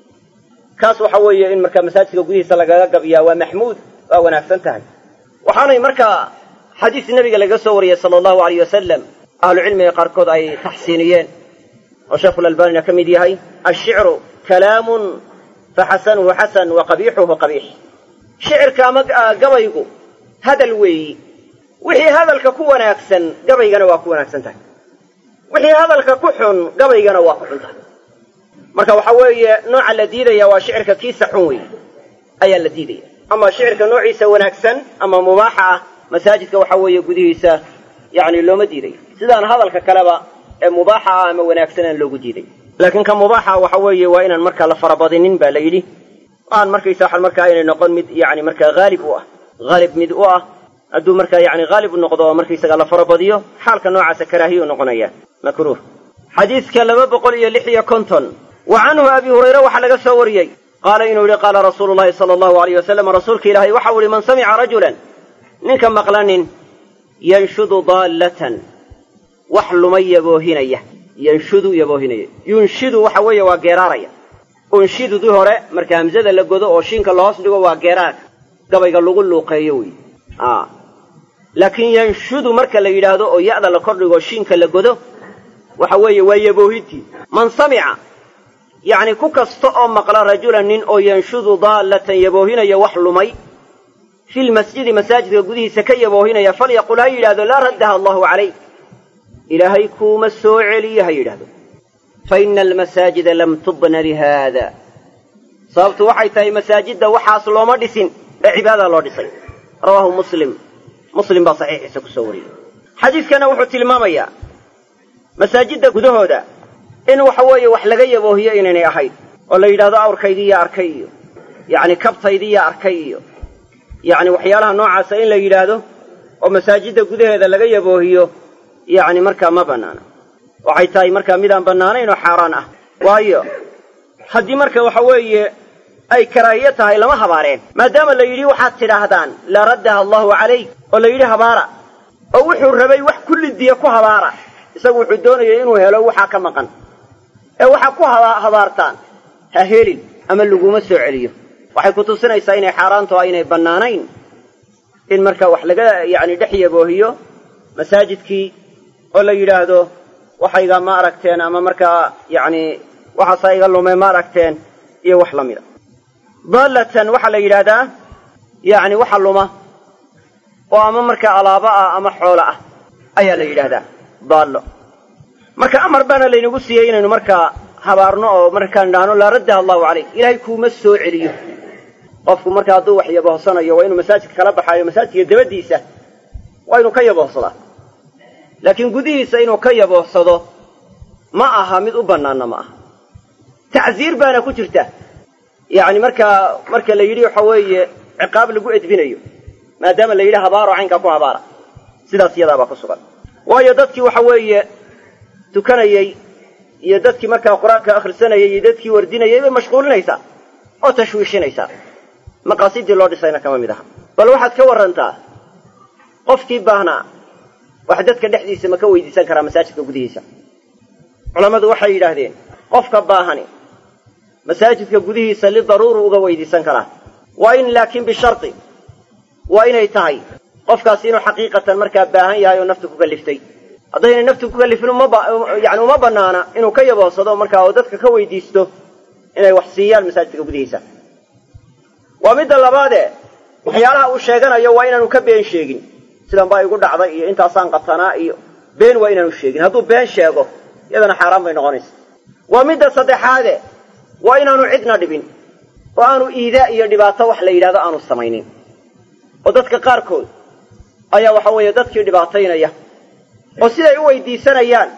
A: kaas waxa weeye in markaa masaajidka gudihiisa lagaga gabiyaa waa maxmuud waa wanaagsan tahay waxaanay markaa xadiis nebiga laga soo wariyey sala allahu alayh wasalam ahlucilmiga qaarkood ay taxsiiniyeen oo sheikhulalbanina ka mid yahay ashicru kalaamun faxasanuhu xasan wa qabiixuhu qabiix shicirka ama gabaygu hadal weeyi wixii hadalka ku wanaagsan gabaygana waa ku wanaagsan tahay wixii hadalka ku xun gabaygana waa ku xun tahay marka waxa weeye nooca la diidaya waa shicirka kiisa xun weeye ayaa la diidaya ama shicirka noociisa wanaagsan ama mubaaxa ah masaajidka waxa weeye gudihiisa yacni looma diidayo sidaan hadalka kaleba ee mubaaxa ah ama wanaagsanaan loogu diiday laakiin ka mubaaxa waxa weeye waa inaan markaa la farabadinin ba la yidhi aan markaysa markaa aynay noqon mid yani markaa haalib u ah haalib mid u ah hadduu markaa yani haalib u noqdo oo markaysaga la farabadiyo xaalka noocaasa karaahiyu noqonaya makruuh xadiidka laba boqol iyo lix iyo konton wa canhu abi hurayre waxaa laga soo wariyey qaala inuu yihi qaala rasuulu llahi sala allahu alayh wasalam rasuulka ilaahay waxau ihi man samica rajulan ninka maqlanin yanshudu daallatan wax luma yaboohinaya yanshudu yaboohinaya yunshidu waxa weeye waa geeraaraya unshidudii hore marka hamsada la godo oo shiinka lahoos dhigo waa geeraarka gabayga lagu luuqeeyo wey laakiin yanshudu marka la yidhaahdo oo ya'da la kordhigo shiinka la godo waxa weeye waa yaboohintii man samica yacni ku kasta oo maqla rajulan nin oo yanshudu daallatan yaboohinaya wax lumay fi lmasjidi masaajidka gudihiisa ka yaboohinaya falyaqul ha yidhahdo laa raddaha allahu calayk ilaahay kuuma soo celiyo ha yidhahdo fa ina almasaajida lam tubna lihaada sababtu waxay tahay masaajidda waxaas looma dhisin ee cibaadada loo dhisay rawaahu muslim muslim baa saxiixiisa ku soo wariyey xadiidkana wuxuu tilmaamayaa masaajidda gudahooda in waxa weeye wax laga yaboohiyo inaynay ahayn oo la yidhahdo awrkaydiiya arkay iyo yacni kabtaydiiya arkay iyo yacni waxyaalaha noocaasa in la yidhaahdo oo masaajidda gudaheeda laga yaboohiyo yacni markaa ma bannaana waxay tahay markaa midaan bannaanayn oo xaaraan ah waayo haddii marka waxa weeye ay karaahiye tahay lama habaareen maadaama la yidhi waxaad tidhaahdaan laa raddaha allahu calayk oo la yidhi habaara oo wuxuu rabay wax kullidiya ku habaara isagu wuxuu doonayay inuu helo waxaa ka maqan ee waxaa ku habaartaan ha helin ama laguma soo celiyo waxay ku tusinaysaa inay xaaraanto aynay bannaanayn in marka wax laga yacni dhex yaboohiyo masaajidkii oo la yidhaahdo waxayga ma aragteen ama markaa yacni waxaasaa iga lumay ma aragteen iyo wax la mida daallatan waxaa la yidhaahdaa yacni waxa luma oo ama markaa alaabo ah ama xoolo ah ayaa la yidhaahdaa daallo marka amar baana laynagu siiyey inaynu markaa habaarno oo markaan idhaahno laa raddaha allahu calayk ilaahay kuuma soo celiyo qofku marka hadduu wax yaboohsanayo waa inuu masaajidka kala baxaayo masaajidka dabadiisa waa inuu ka yaboohsadaa laakiin gudihiisa inuu ka yaboohsado ma aha mid u bannaanna ma aha tacsiir baana ku jirta yacni markaa marka la yidhi waxa weeye ciqaab lagu edbinayo maadaama la yidhi habaaro caynkaa ku habaara sidaas iyadaabaa ku sugan waayo dadkii waxa weeye tukanayey iyo dadkii markaa qur-aanka akhrisanayay iyo dadkii wardinayay bay mashquulinaysaa oo tashwiishinaysaa maqaasidii loo dhisayna kama mid aha bal waxaad ka warrantaa qofkii baahnaa wax dadka dhexdiisa ma ka weydiisan karaa masaajidka gudihiisa culammadu waxay yidhaahdeen qofka baahani masaajidka gudihiisa lidaruuru uga weydiisan karaa waa in laakiin bisharti waa inay tahay qofkaasi inuu xaqiiqatan markaa baahan yahay oo naftu ku kaliftay haddaynay naftu ku kalifin yani uma bannaana inuu ka yaboodsado markaa oo dadka ka weydiisto inay wax siiyaan masaajidka gudihiisa waa midda labaadee waxyaalaha uu sheeganayo waa inaanu ka been sheegin sidan baa igu dhacday iyo intaasaan qatanaa iyo been waa inaanu sheegin hadduu been sheego iyadana xaaraan bay noqonaysa waa midda saddexaade waa inaanu cidna dhibin oo aanu iidaa iyo dhibaato wax la yidhahdo aanu samaynin oo dadka qaarkood ayaa waxa weeye dadkii dhibaataynaya oo siday u weydiisanayaan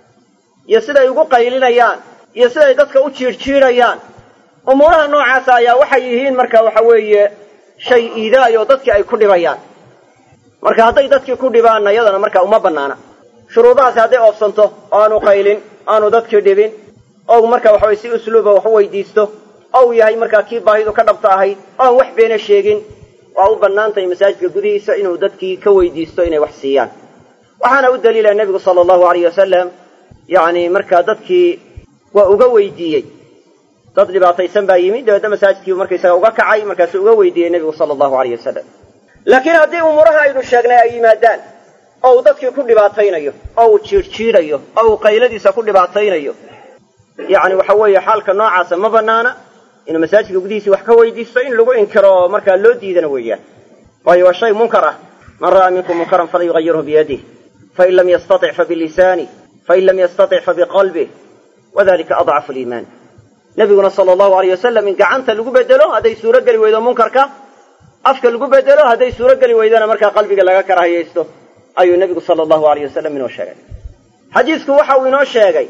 A: iyo siday ugu qaylinayaan iyo siday dadka u jiirjiidhayaan umuuraha noocaasa ayaa waxay yihiin marka waxa weeye shay iidaayo dadkii ay ku dhibayaan marka hadday dadkii ku dhibaanna iyadana marka uma bannaana shuruudahaasi hadday oobsanto oo aanu qaylin aanu dadkii dhibin ou marka waxa weye si usluuba wax u weydiisto ou yahay markaa kii baahidu ka dhabta ahayd oo aan wax beena sheegin waa u bannaan tahay masaajidka gudihiisa inuu dadkii ka weydiisto inay wax siiyaan waxaana u daliila nebigu sala allahu alayh wasalam yacni markaa dadkii waa uga weydiiyey dad dhibaataysan baa yimid dabeedna masaajidkii markaysaga uga kacay markaasuu uga weydiiyey nebigu sala allahu alayh wasalam laakiin haddii umuuraha aynu sheegnay ay yimaadaan oo uu dadkii ku dhibaataynayo oo uu jiirjiidhayo oo uu qayladiisa ku dhibaataynayo yacni waxa weeye xaalka noocaasa ma bannaana inuu masaajidka gudihiisii wax ka weydiisto in lagu inkiro oo markaa loo diidana weeyaan waayo waa shay munkar ah man ra'aa minkum munkaran falyugayirhu biyadih fain lam yastatic fabilisanih fain lam yastatic fabiqalbih wadalika adcafu liimaan nebiguna sala allahu alayh wasalam in gacanta lagu bedelo hadday suuro geli weydo munkarka afka lagu bedelo hadday suuro geli weydana markaa qalbiga laga karahiyaysto ayuu nebigu sala allahu alayh wasalam inoo sheegay xadiidku waxa uu inoo sheegay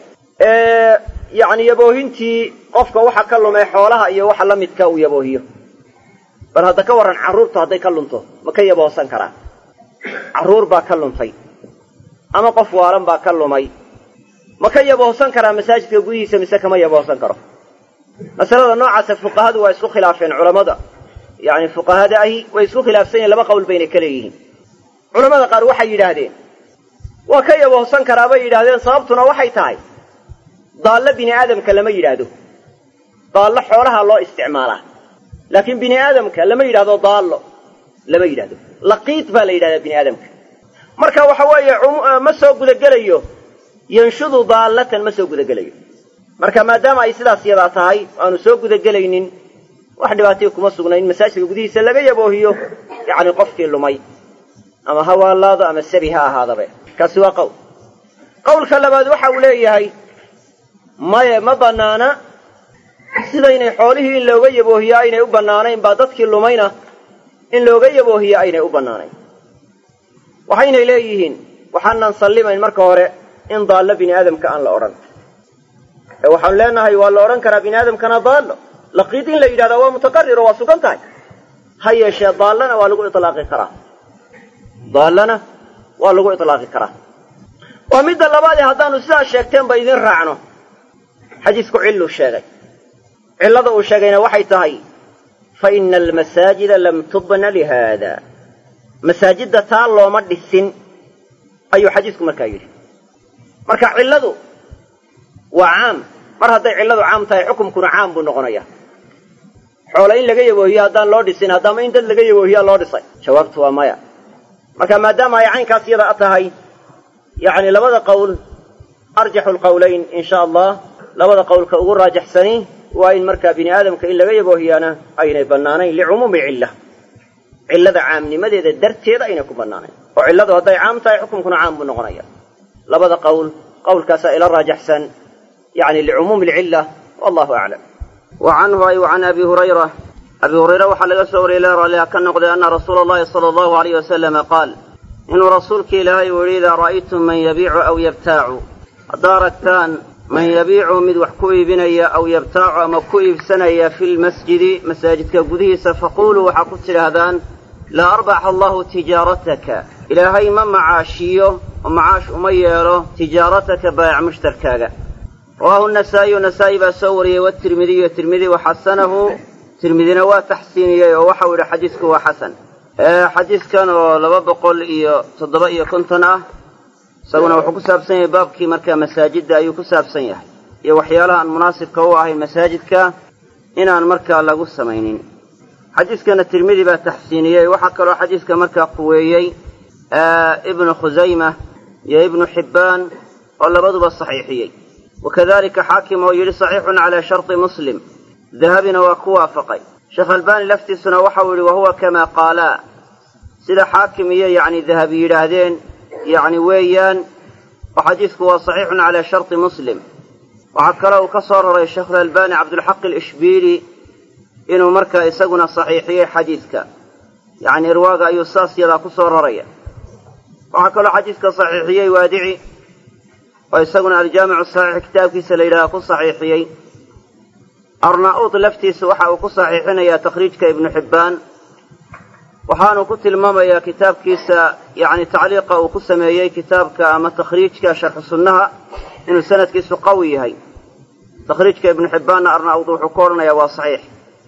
A: yacni yaboohintii qofka waxa ka lumay xoolaha iyo waxa la midka uu yaboohiyo bal hadda ka warran carruurtu hadday ka lunto ma ka yaboohsan karaa carruur baa ka luntay ama qof waalan baa ka lumay ma ka yaboohsan karaa masaajidka gudihiisa mise kama yaboohsan karo masalada noocaasa fuqahadu waa isku khilaafeen culammada yacni fuqahada ahi way isku khilaafsan yihin laba qowl bayna ka leeyihiin culammada qaar waxay yidhaahdeen waa ka yaboohsan karaa bay yidhahdeen sababtuna waxay tahay daallo bini aadamka lama yidhaahdo daallo xoolaha loo isticmaalaa laakiin bini aadamka lama yidhahdo daallo lama yidhahdo laqiid baa la yidhahdaa bini aadamka marka waxa weeye ma soo gudagelayo yanshudu daallatan ma soo gudagelayo marka maadaama ay sidaas yadaa tahay aanu soo gudagelaynin wax dhibaataya kuma sugna in masaajidka gudihiisa laga yaboohiyo yacni qofkii lumay ama ha waalaado ama sabi ha ahaadabe kaasi waa qowl qowlka labaad waxa uu leeyahay maye ma bannaana sidaynay xoolihii in looga yaboohiyo aynay u bannaanayn baa dadkii lumayna in looga yaboohiyo aynay u bannaanayn waxaynay leeyihiin waxaanan sallimayn marka hore in daallo bini aadamka aan la odhan ee waxaanu leenahay waa la odhan karaa bini aadamkana daallo laqiid in la yidhahdaa waa mutaqarir oo waa sugan tahay ha yeeshee daallana waa lagu ilaaqi karaa daallana waa lagu itlaaqi karaa waa midda labaadee haddaanu sidaa sheegteenba idin raacno xadiisku cilluu sheegay cillada uu sheegayna waxay tahay fa ina almasaajida lam tubna lihaada masaajidda taa looma dhisin ayuu xadiisku markaa yidhi marka cilladu waa caam mar hadday cilladu caam tahay xukumkuna caam buu noqonaya xoole in laga yaboohiyo haddaan loo dhisin haddaama in dad laga yaboohiyaa loo dhisay jawaabtu waa maya marka maadaama ay caynkaas yada tahay yacni labada qowl arjaxu lqowlayn in sha allah labada qowlka ugu raajaxsani waa in markaa bini aadamka in laga yaboohiyaana aynay bannaanayn licumuumi cilla cillada caamnimadeeda darteeda aynay ku bannaanayn oo cilladu hadday caam tahay xukunkuna caam buu noqonaya labada qowl qowlkaasaa ila raajaxsan yani licumuumi alcilla wallahu aclam wa canhu ay wa can abi hurayra abi hurayre waxaa laga soo wariyey la raalliha ka noqday anna rasuula allahi sala allahu alayh wasalama qaal inuu rasuulka ilaahay uu yidhi idaa ra'aytum man yabiicu aw yabtaacu haddaa aragtaan man yabiicu mid wax ku iibinaya aw yabtaacu ama ku iibsanaya fi lmasjidi masaajidka gudihiisa faquuluu waxaa ku tidhaahdaan laa arbaxa allahu tijaarataka ilaahay ma macaashiyo oo macaash uma yeelo tijaarataka baayac mushtarkaaga rawaahu nasaa'iyu nasaa'i baa soo wariyey watirmidiyu tirmidi waxasanahu tirmidina waa taxsiiniyey oo waxau yidhi xadiisku waa xasan xadiiskan oo laba boqol iyo toddoba iyo konton ah isaguna wuxuu ku saabsan yahay baabkii markaa masaajidda ayuu ku saabsan yahay iyo waxyaalaha aan munaasibka u ahayn masaajidka inaan markaa lagu samaynin xadiiskana tirmidi baa taxsiiniyey waxaa kaloo xadiiska markaa quweeyey ibnu khusayma iyo ibnu xibbaan oo labaduba saxiixiyey wakadalika xaakim oo yidhi saxiixun calaa sharti muslim dahabina waa ku waafaqay sheekh albaani laftiisuna waxau yidhi wahuwa kamaa qaalaa sida xaakim iyo yacni dahabi yidhaahdeen yacni weeyaan oo xadiisku waa saxiixun calaa sharti muslim waxaa kale uu ka soo raray sheekhulalbani cabdulxaq alishbiili inuu markaa isaguna saxiixiyey xadiiska yacni irwaaga ayuu saas yadaa ku soo raraya waxaa kaloo xadiiska saxiixiyey waadici oo isaguna aljaamicu saxiix kitaabkiisa la yidhaha ku saxiixiyey arnauud laftiisa waxa uu ku saxiixinayaa takhriijka ibnu xibbaan waxaanu ku tilmaamayaa kitaabkiisa yacni tacliiqa uu ku sameeyey kitaabka ama takhriijka sharxu sunnaha inuu sanadkiisu qawi yahay takhriijka ibnu xibbaanna arnauud wuxuu ku odhanayaa waa saxiix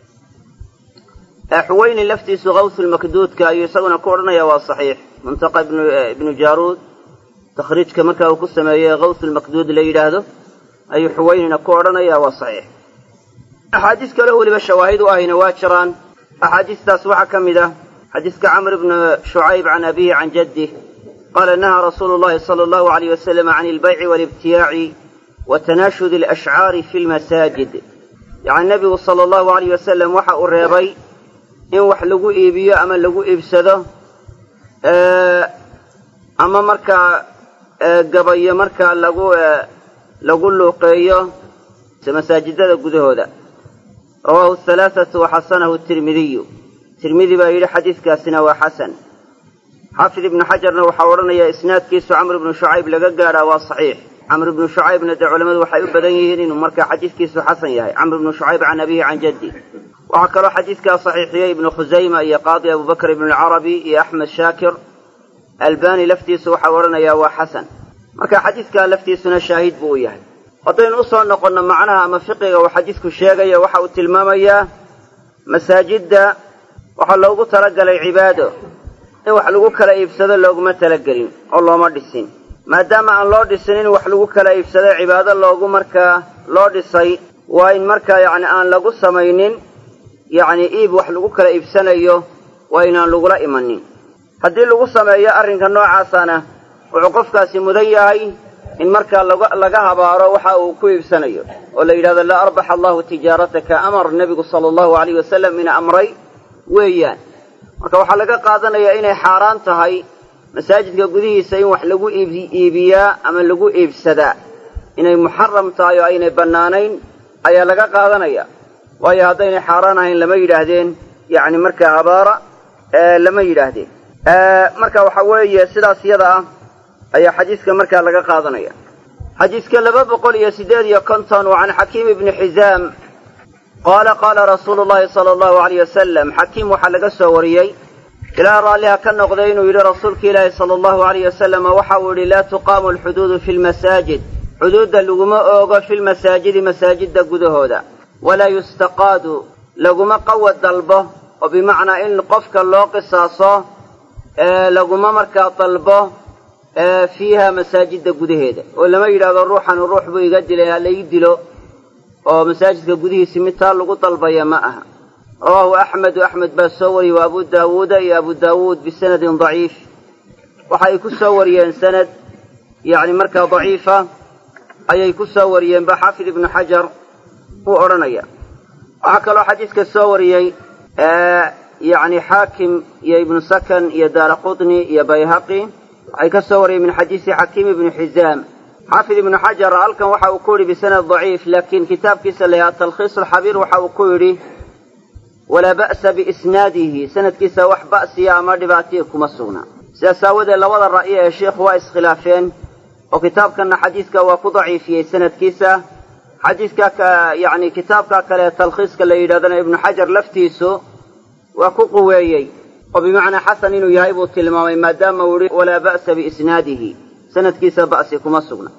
A: xuweyni laftiisu kawsulmakduudka ayuu isaguna ku odhanayaa waa saxiix muntaqa ibnu jaaruud takhriijka markaa uu ku sameeyey kawsulmakduud la yidhaahdo ayuu xuweynina ku odhanayaa waa saxiix axaadiis kaleo weliba shawaahid u ahayna waa jiraan axaadiistaas waxaa ka mid ah xadiiska camr ibnu shucayb can abihi can jaddih qaala nahaa rasuulu llahi sala allahu alayh wasalam can ilbayci waalibtiyaaci wa tanaashudi alashcaari fi lmasaajid yacni nebigu sala allahu alayh wasalam waxa uu reebay in wax lagu iibiyo ama lagu iibsado ama markaa gabayo markaa lagu lagu luuqeeyo masaajidada gudahooda rawaahu halaathatu waxasanahu tirmidiyu tirmidi baa yidhi xadiiskaasina waa xasan xaafid ibnu xajarna waxaa odhanaya isnaadkiisu camr ibnu shucayb laga gaadhaa waa saxiix camr ibnu shucaybna dee culammadu waxay u badan yihiin inuu markaa xadiiskiisu xasan yahay camr ibnu shucayb can abihi can jaddi waxaa kaloo xadiiskaa saxiixiyey ibnu khusayma iyo qaadi abubakr ibnu alcarabi iyo axmed shaakir albani laftiisu waxau odhanayaa waa xasan marka xadiidkaa laftiisuna shaahid buu u yahay haddaynu u soo noqonno macnaha ama fiqiga uu xadiidku sheegaya waxa uu tilmaamayaa masaajidda waxaa loogu talagalay cibaado in wax lagu kala iibsado looguma talagelin oo looma dhisin maadaama aan loo dhisin in wax lagu kala iibsado cibaado loogu markaa loo dhisay waa in markaa yacni aan lagu samaynin yacni iib wax lagu kala iibsanayo waa inaan lagula imanin haddii lagu sameeyo arrinka noocaasana wuxuu qofkaasi mudan yahay in markaa laga habaaro waxa uu ku iibsanayo oo la yidhahdo laa arbaxa allahu tijaarataka amar nebigu sala allahu alayh wasalam ina amray weeyaan marka waxaa laga qaadanayaa inay xaaraan tahay masaajidka gudihiisa in wax lagu iibiyaa ama lagu iibsadaa inay muxaram tahay oo aynay bannaanayn ayaa laga qaadanaya waayo haddaynay xaaraan ahayn lama yidhaahdeen yacni markaa habaara lama yidhaahdeen marka waxa weeye sidaas yada ah ayaa xadiiska markaa laga qaadanaya xadiiska laba boqol iyo siddeed iyo konton waa can xakiim ibni xizaam qaala qaala rasuulu llahi sala allahu alayh wasalam xakiim waxaa laga soo wariyey ilaa raalliha ka noqday inuu yidhi rasuulka ilaahi sala allahu alayh wasalam waxa uu yidhi laa tuqaamu alxuduudu fi lmasaajid xuduudda laguma oogo fi lmasaajidi masaajidda gudahooda walaa yustaqaadu laguma qawa dalbo oo bimacnaa in qofka loo qisaaso laguma markaa dalbo fiiha masaajidda gudaheeda oo lama yidhahdo ruuxanu ruux buu iga dilay ha laii dilo oo masaajidka gudihiisi mid taa lagu dalbaya ma aha rawaahu axmedu axmed baa soo wariyey wa abu daawuuda iyo abu daawuud bisanadin daciif waxa ay ku soo wariyeen sanad yacni markaa daciifa ayay ku soo wariyeen ba xaafid ibnu xajar uu odhanaya waxaa kaloo xadiidka soo wariyey yacni xaakim iyo ibnu sakan iyo daara qutni iyo bayhaqi waxay ka soo wariyeen min xadiisi xakiim ibni xizaam xaafid ibnu xajar halkan waxa uu ku yidhi bisanad daciif laakiin kitaabkiisa la yahaa talkhiis alxabiir waxa uu ku yidhi walaa ba'sa biisnaadihi sanadkiisa wax ba'siya ama dhibaatiya kuma sugna sidaas aawadeed labada ra'yo ee sheikhu waa iskhilaafeen oo kitaabkanna xadiiska waa ku daciifiyey sanadkiisa xadiiska yacni kitaabka kale ee talkhiiska la yidhahdana ibnu xajar laftiisu waa ku quweeyey oo bimacnaa xasan inuu yahay buu tilmaamay maadaama uu yihi walaa ba'sa biisnaadihi sanadkiisa ba'si kuma sugna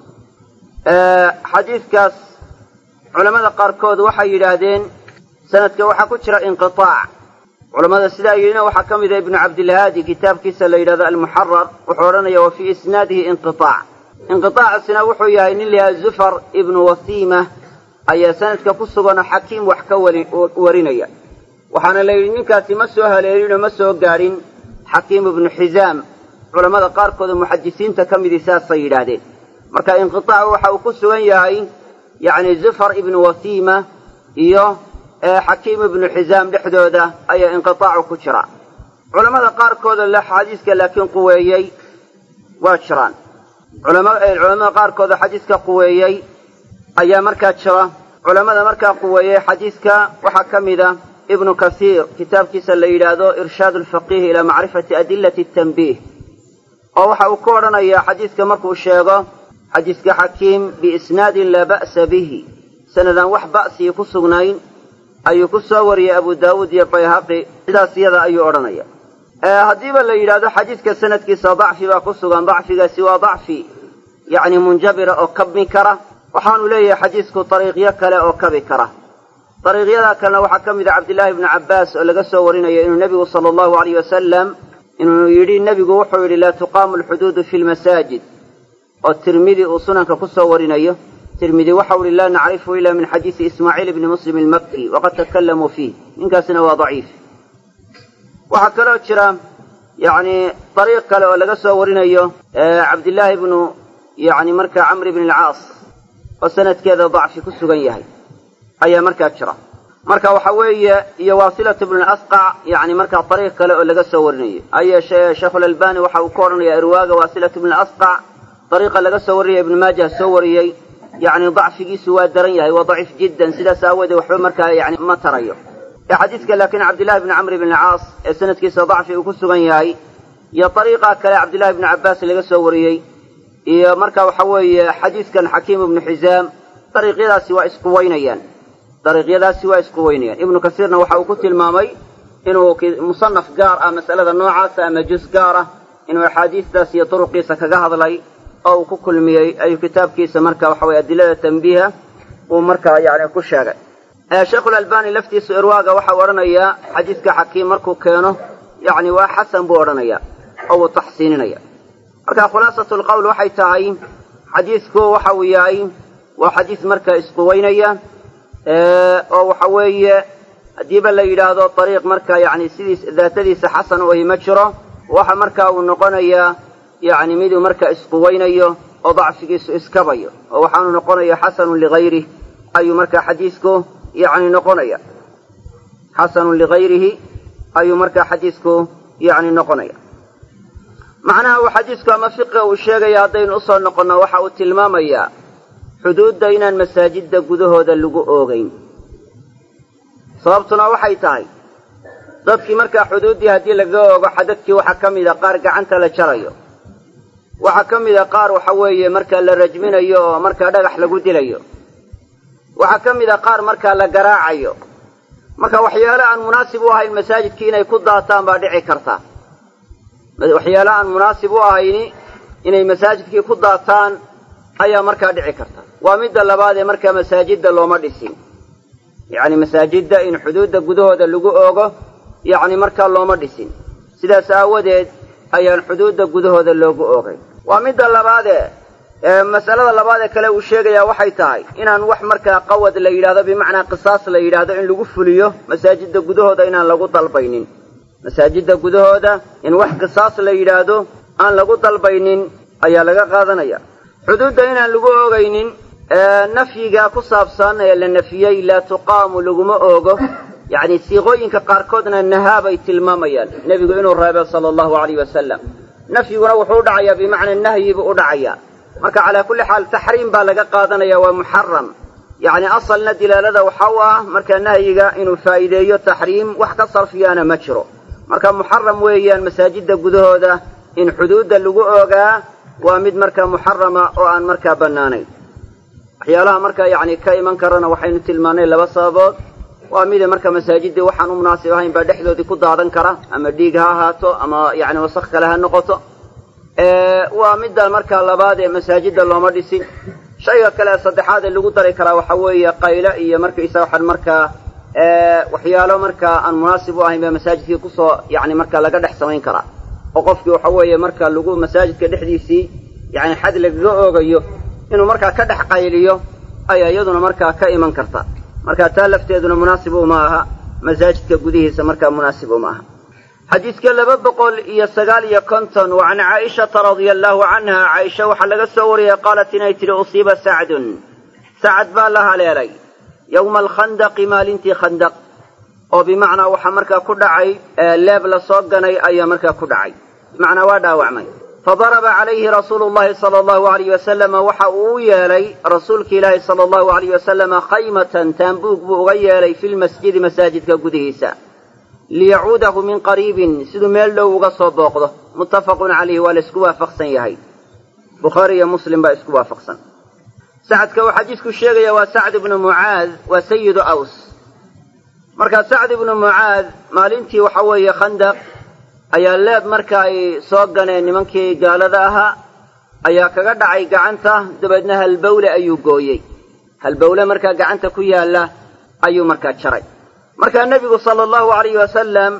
A: xadiidkaas culammada qaarkood waxay yidhaahdeen sanadka waxaa ku jira inqiaac culammada sidaa yidhina waxaa ka mida ibnu cabdilhaadi kitaabkiisa la yidhahdo almuxarar wuxuu odhanaya wa fii isnaadihi inqiaac inqiaacasina wuxuu yahay nin layaha zufar ibnu wasiima ayaa sanadka ku suganoo xakiim wax ka warinaya waxaana la yidhi ninkaasi ma soo haleelinoo ma soo gaadhin xakiim ibnu xizaam culammada qaarkood oo muxadisiinta ka midii saasay yidhaahdeen marka inqiaacu waxa uu ku sugan yahay yacni zufar ibnu wasiima iyo xakiim ibnu xizaam dhexdooda ayaa inqiaacu ku jira culammada qaarkooda le xadiiska laakiin quweeyey waa jiraan culamada qaarkooda xadiiska quweeyey ayaa markaa jira culammada markaa quweeyey xadiiska waxaa ka mida ibnu kasiir kitaabkiisa la yidhaahdo irshaad alfaqiih ilaa macrifati adilati tanbiih oo waxa uu ku odhanayaa xadiiska markuu sheego xadiiska xakiim biisnaadin laa ba'sa bihi sanadaan wax ba'sii ku sugnayn ayuu ku soo wariyey abu daawuud iyo bayhaqi sidaas iyada ayuu odhanaya haddiiba la yidhahdo xadiiska sanadkiisa dacfi baa ku sugan dacfigaasi waa dacfi yacni munjabira oo kabmi kara waxaanu leeyahay xadiisku dariiqyo kale oo kabi kara dariiqyada kalena waxaa ka mid a cabdillaahi ibnu cabbaas oo laga soo warinayo inuu nebigu sala allahu alayh wasalam inuu yidhi nebigu wuxuu yidhi laa tuqaamu alxuduudu fi lmasaajid oo tirmidi uu sunanka ku soo warinayo tirmidi waxau ihi laa nacrifu ila min xadiisi ismaaciil ibni muslim almakki waqad takalamuu fiih ninkaasina waa daciif waxaa kaloo jira yacni dariiq kale oo laga soo warinayo cabdillaahi ibnu yacni markaa camr ibn alcaas oo sanadkeeda dacfi ku sugan yahay ayaa markaa jira marka waxa weeye iyo waasilatu ibnu asqac yani markaa dariiq kale oo laga soo warinayo hayeeshee sheekhulalbani waxa uu ka odhanaya irwaaga waasilatu ibnu asqac dariiqa laga soo warinaya ibnu maajah soo wariyey yani dacfigiisu waa daran yahay waa daciif jiddan sidaas aawoodee waxba markaa yani ma tarayo xadiiska laakiin cabdillahi bni camr ibn alcaas ee sanadkiisa dacfi uu ku sugan yahay iyo dariiqa kale cabdillahi bni cabbaas laga soo wariyey iyo marka waxa weeye xadiiskan xakiim ibnu xizaam dariiqyadaasi waa isquweynayaan dariiqyadaasi waa isquweynayaan ibnu kasiirna waxa uu ku tilmaamay inuu musanaf gaar ah mas'alada noocaasa ama juz gaar ah inuu axaadiistaas iyo duruqiisa kaga hadlay oo uu ku kulmiyey ayuu kitaabkiisa marka waxa weye adilada tanbiiha uu markaa yani ku sheegay sheikhulalbani laftiisu irwaaga waxau odhanayaa xadiiska xakiim markuu keeno yani waa xasan buu odhanaya oo uu taxsiininaya marka khulaasatu lqowl waxay tahay xadiisku waxa uu yahay waa xadiis marka isquweynaya oo waxa weeye haddiiba la yidhaahdo ariiq marka yani sidiis daatadiisa xasan u ahi ma jiro waxa marka uu noqonayaa yani miduu marka isquweynayo oo dacfigiisu iskabayo oo waxaanu noqonaya xasanun ligayrih ayuu marka xadiisku yani noqonaya xasanun ligayrihi ayuu marka xadiisku yani noqonaya macnaha uu xadiisku ama fiqiga uu sheegaya haddaynu usoo noqonno waxa uu tilmaamayaa xuduudda inaan masaajidda gudahooda lagu oogayn sababtuna waxay tahay dadkii markaa xuduuddii haddii laga oogo xadadkii waxaa ka mida qaar gacanta la jarayo waxaa ka mida qaar waxa weeye markaa la rajminayo oo markaa dhagax lagu dilayo waxaa ka mida qaar markaa la garaacayo marka waxyaale aan munaasib u ahayn masaajidkii inay ku daataan baa dhici karta waxyaale aan munaasib u ahayni inay masaajidkii ku daataan ayaa markaa dhici karta waa midda labaad ee markaa masaajidda looma dhisin yacni masaajidda in xuduudda gudahooda lagu oogo yacni markaa looma dhisin sidaas aawadeed ayaan xuduudda gudahooda loogu oogay waa midda labaadee masalada labaad ee kale uu sheegayaa waxay tahay inaan wax markaa qawad la yidhahdo bimacnaa qisaas la yidhaahdo in lagu fuliyo masaajidda gudahooda inaan lagu dalbaynin masaajidda gudahooda in wax qisaas la yidhaahdo aan lagu dalbaynin ayaa laga qaadanaya xuduudda inaan lagu oogaynin nafyiga ku saabsan ee la nafiyey laa tuqaamu laguma oogo yacni siiqooyinka qaarkoodna nahaabay tilmaamayaan nebigu inuu reebay sala allahu alayh wasalam nafyiguna wuxuu u dhacayaa bimacnaa nahyi buu u dhacayaa marka calaa kulli xaal taxriim baa laga qaadanaya waa muxaram yacni asalna dilaalada waxa u ah marka nahyiga inuu faa'iideeyo taxriim wax ka sarfiyaana ma jiro marka muxaram weeyaan masaajidda gudahooda in xuduudda lagu oogaa waa mid marka muxarama oo aan markaa bannaanayn waxyaalaha marka yacni ka iman karana waxaynu tilmaannay laba sababood waa mida marka masaajiddii waxaan u munaasib ahayn baa dhexdoodii ku daadan kara ama dhiig ha ahaato ama yacni wasakh kale ha noqoto waa midda marka labaad ee masaajidda looma dhisin shayga kale saddexaad ee lagu dari karaa waxa weeye qaylo iyo markaysa waxaan markaa waxyaalo markaa aan munaasib u ahayn baa masaajidkii kusoo yacni marka laga dhex samayn karaa oo qofkii waxa weeye marka lagu masaajidka dhexdiisii yacni xad lagaga oogayo inuu markaa ka dhex qayliyo ayaa iyaduna markaa ka iman karta marka taa lafteeduna munaasib uma aha masaajidka gudihiisa markaa munaasib uma aha xadiidka laba boqol iyo sagaal iyo konton wa can caaishata radia allaahu canha caaisha waxaa laga soo wariyey qaalat inay tidhi usiiba sacdun sacad baa la haleelay yowma alkhandaqi maalintii khandaq oo bimacnaa waxaa markaa ku dhacay leeb la soo ganay ayaa markaa ku dhacay bimacnaa waa dhaawacmay fadaraba calayhi rasuulu llahi sala allahu alayh wasalama waxa uu u yeelay rasuulki ilaahi sala allahu alayh wasalama khaymatan taambuug buu uga yeelay fi lmasjidi masaajidka gudihiisa liyacuudahu min qariibin siduu meel dhow uga soo booqdo muttafaqun calayhi waa la isku waafaqsan yahay bukhaari iyo muslim baa isku waafaqsan sacadka uu xadiisku sheegaya waa sacd ibnu mucaad waa sayidu aws markaa sacd ibnu mucaad maalintii waxa weeye khandaq ayaa leeb marka ay soo ganeen nimankii gaalada ahaa ayaa kaga dhacay gacanta dabeedna halbowle ayuu gooyey halbowle markaa gacanta ku yaalla ayuu markaa jaray markaa nebigu sala allahu alayhi wasalam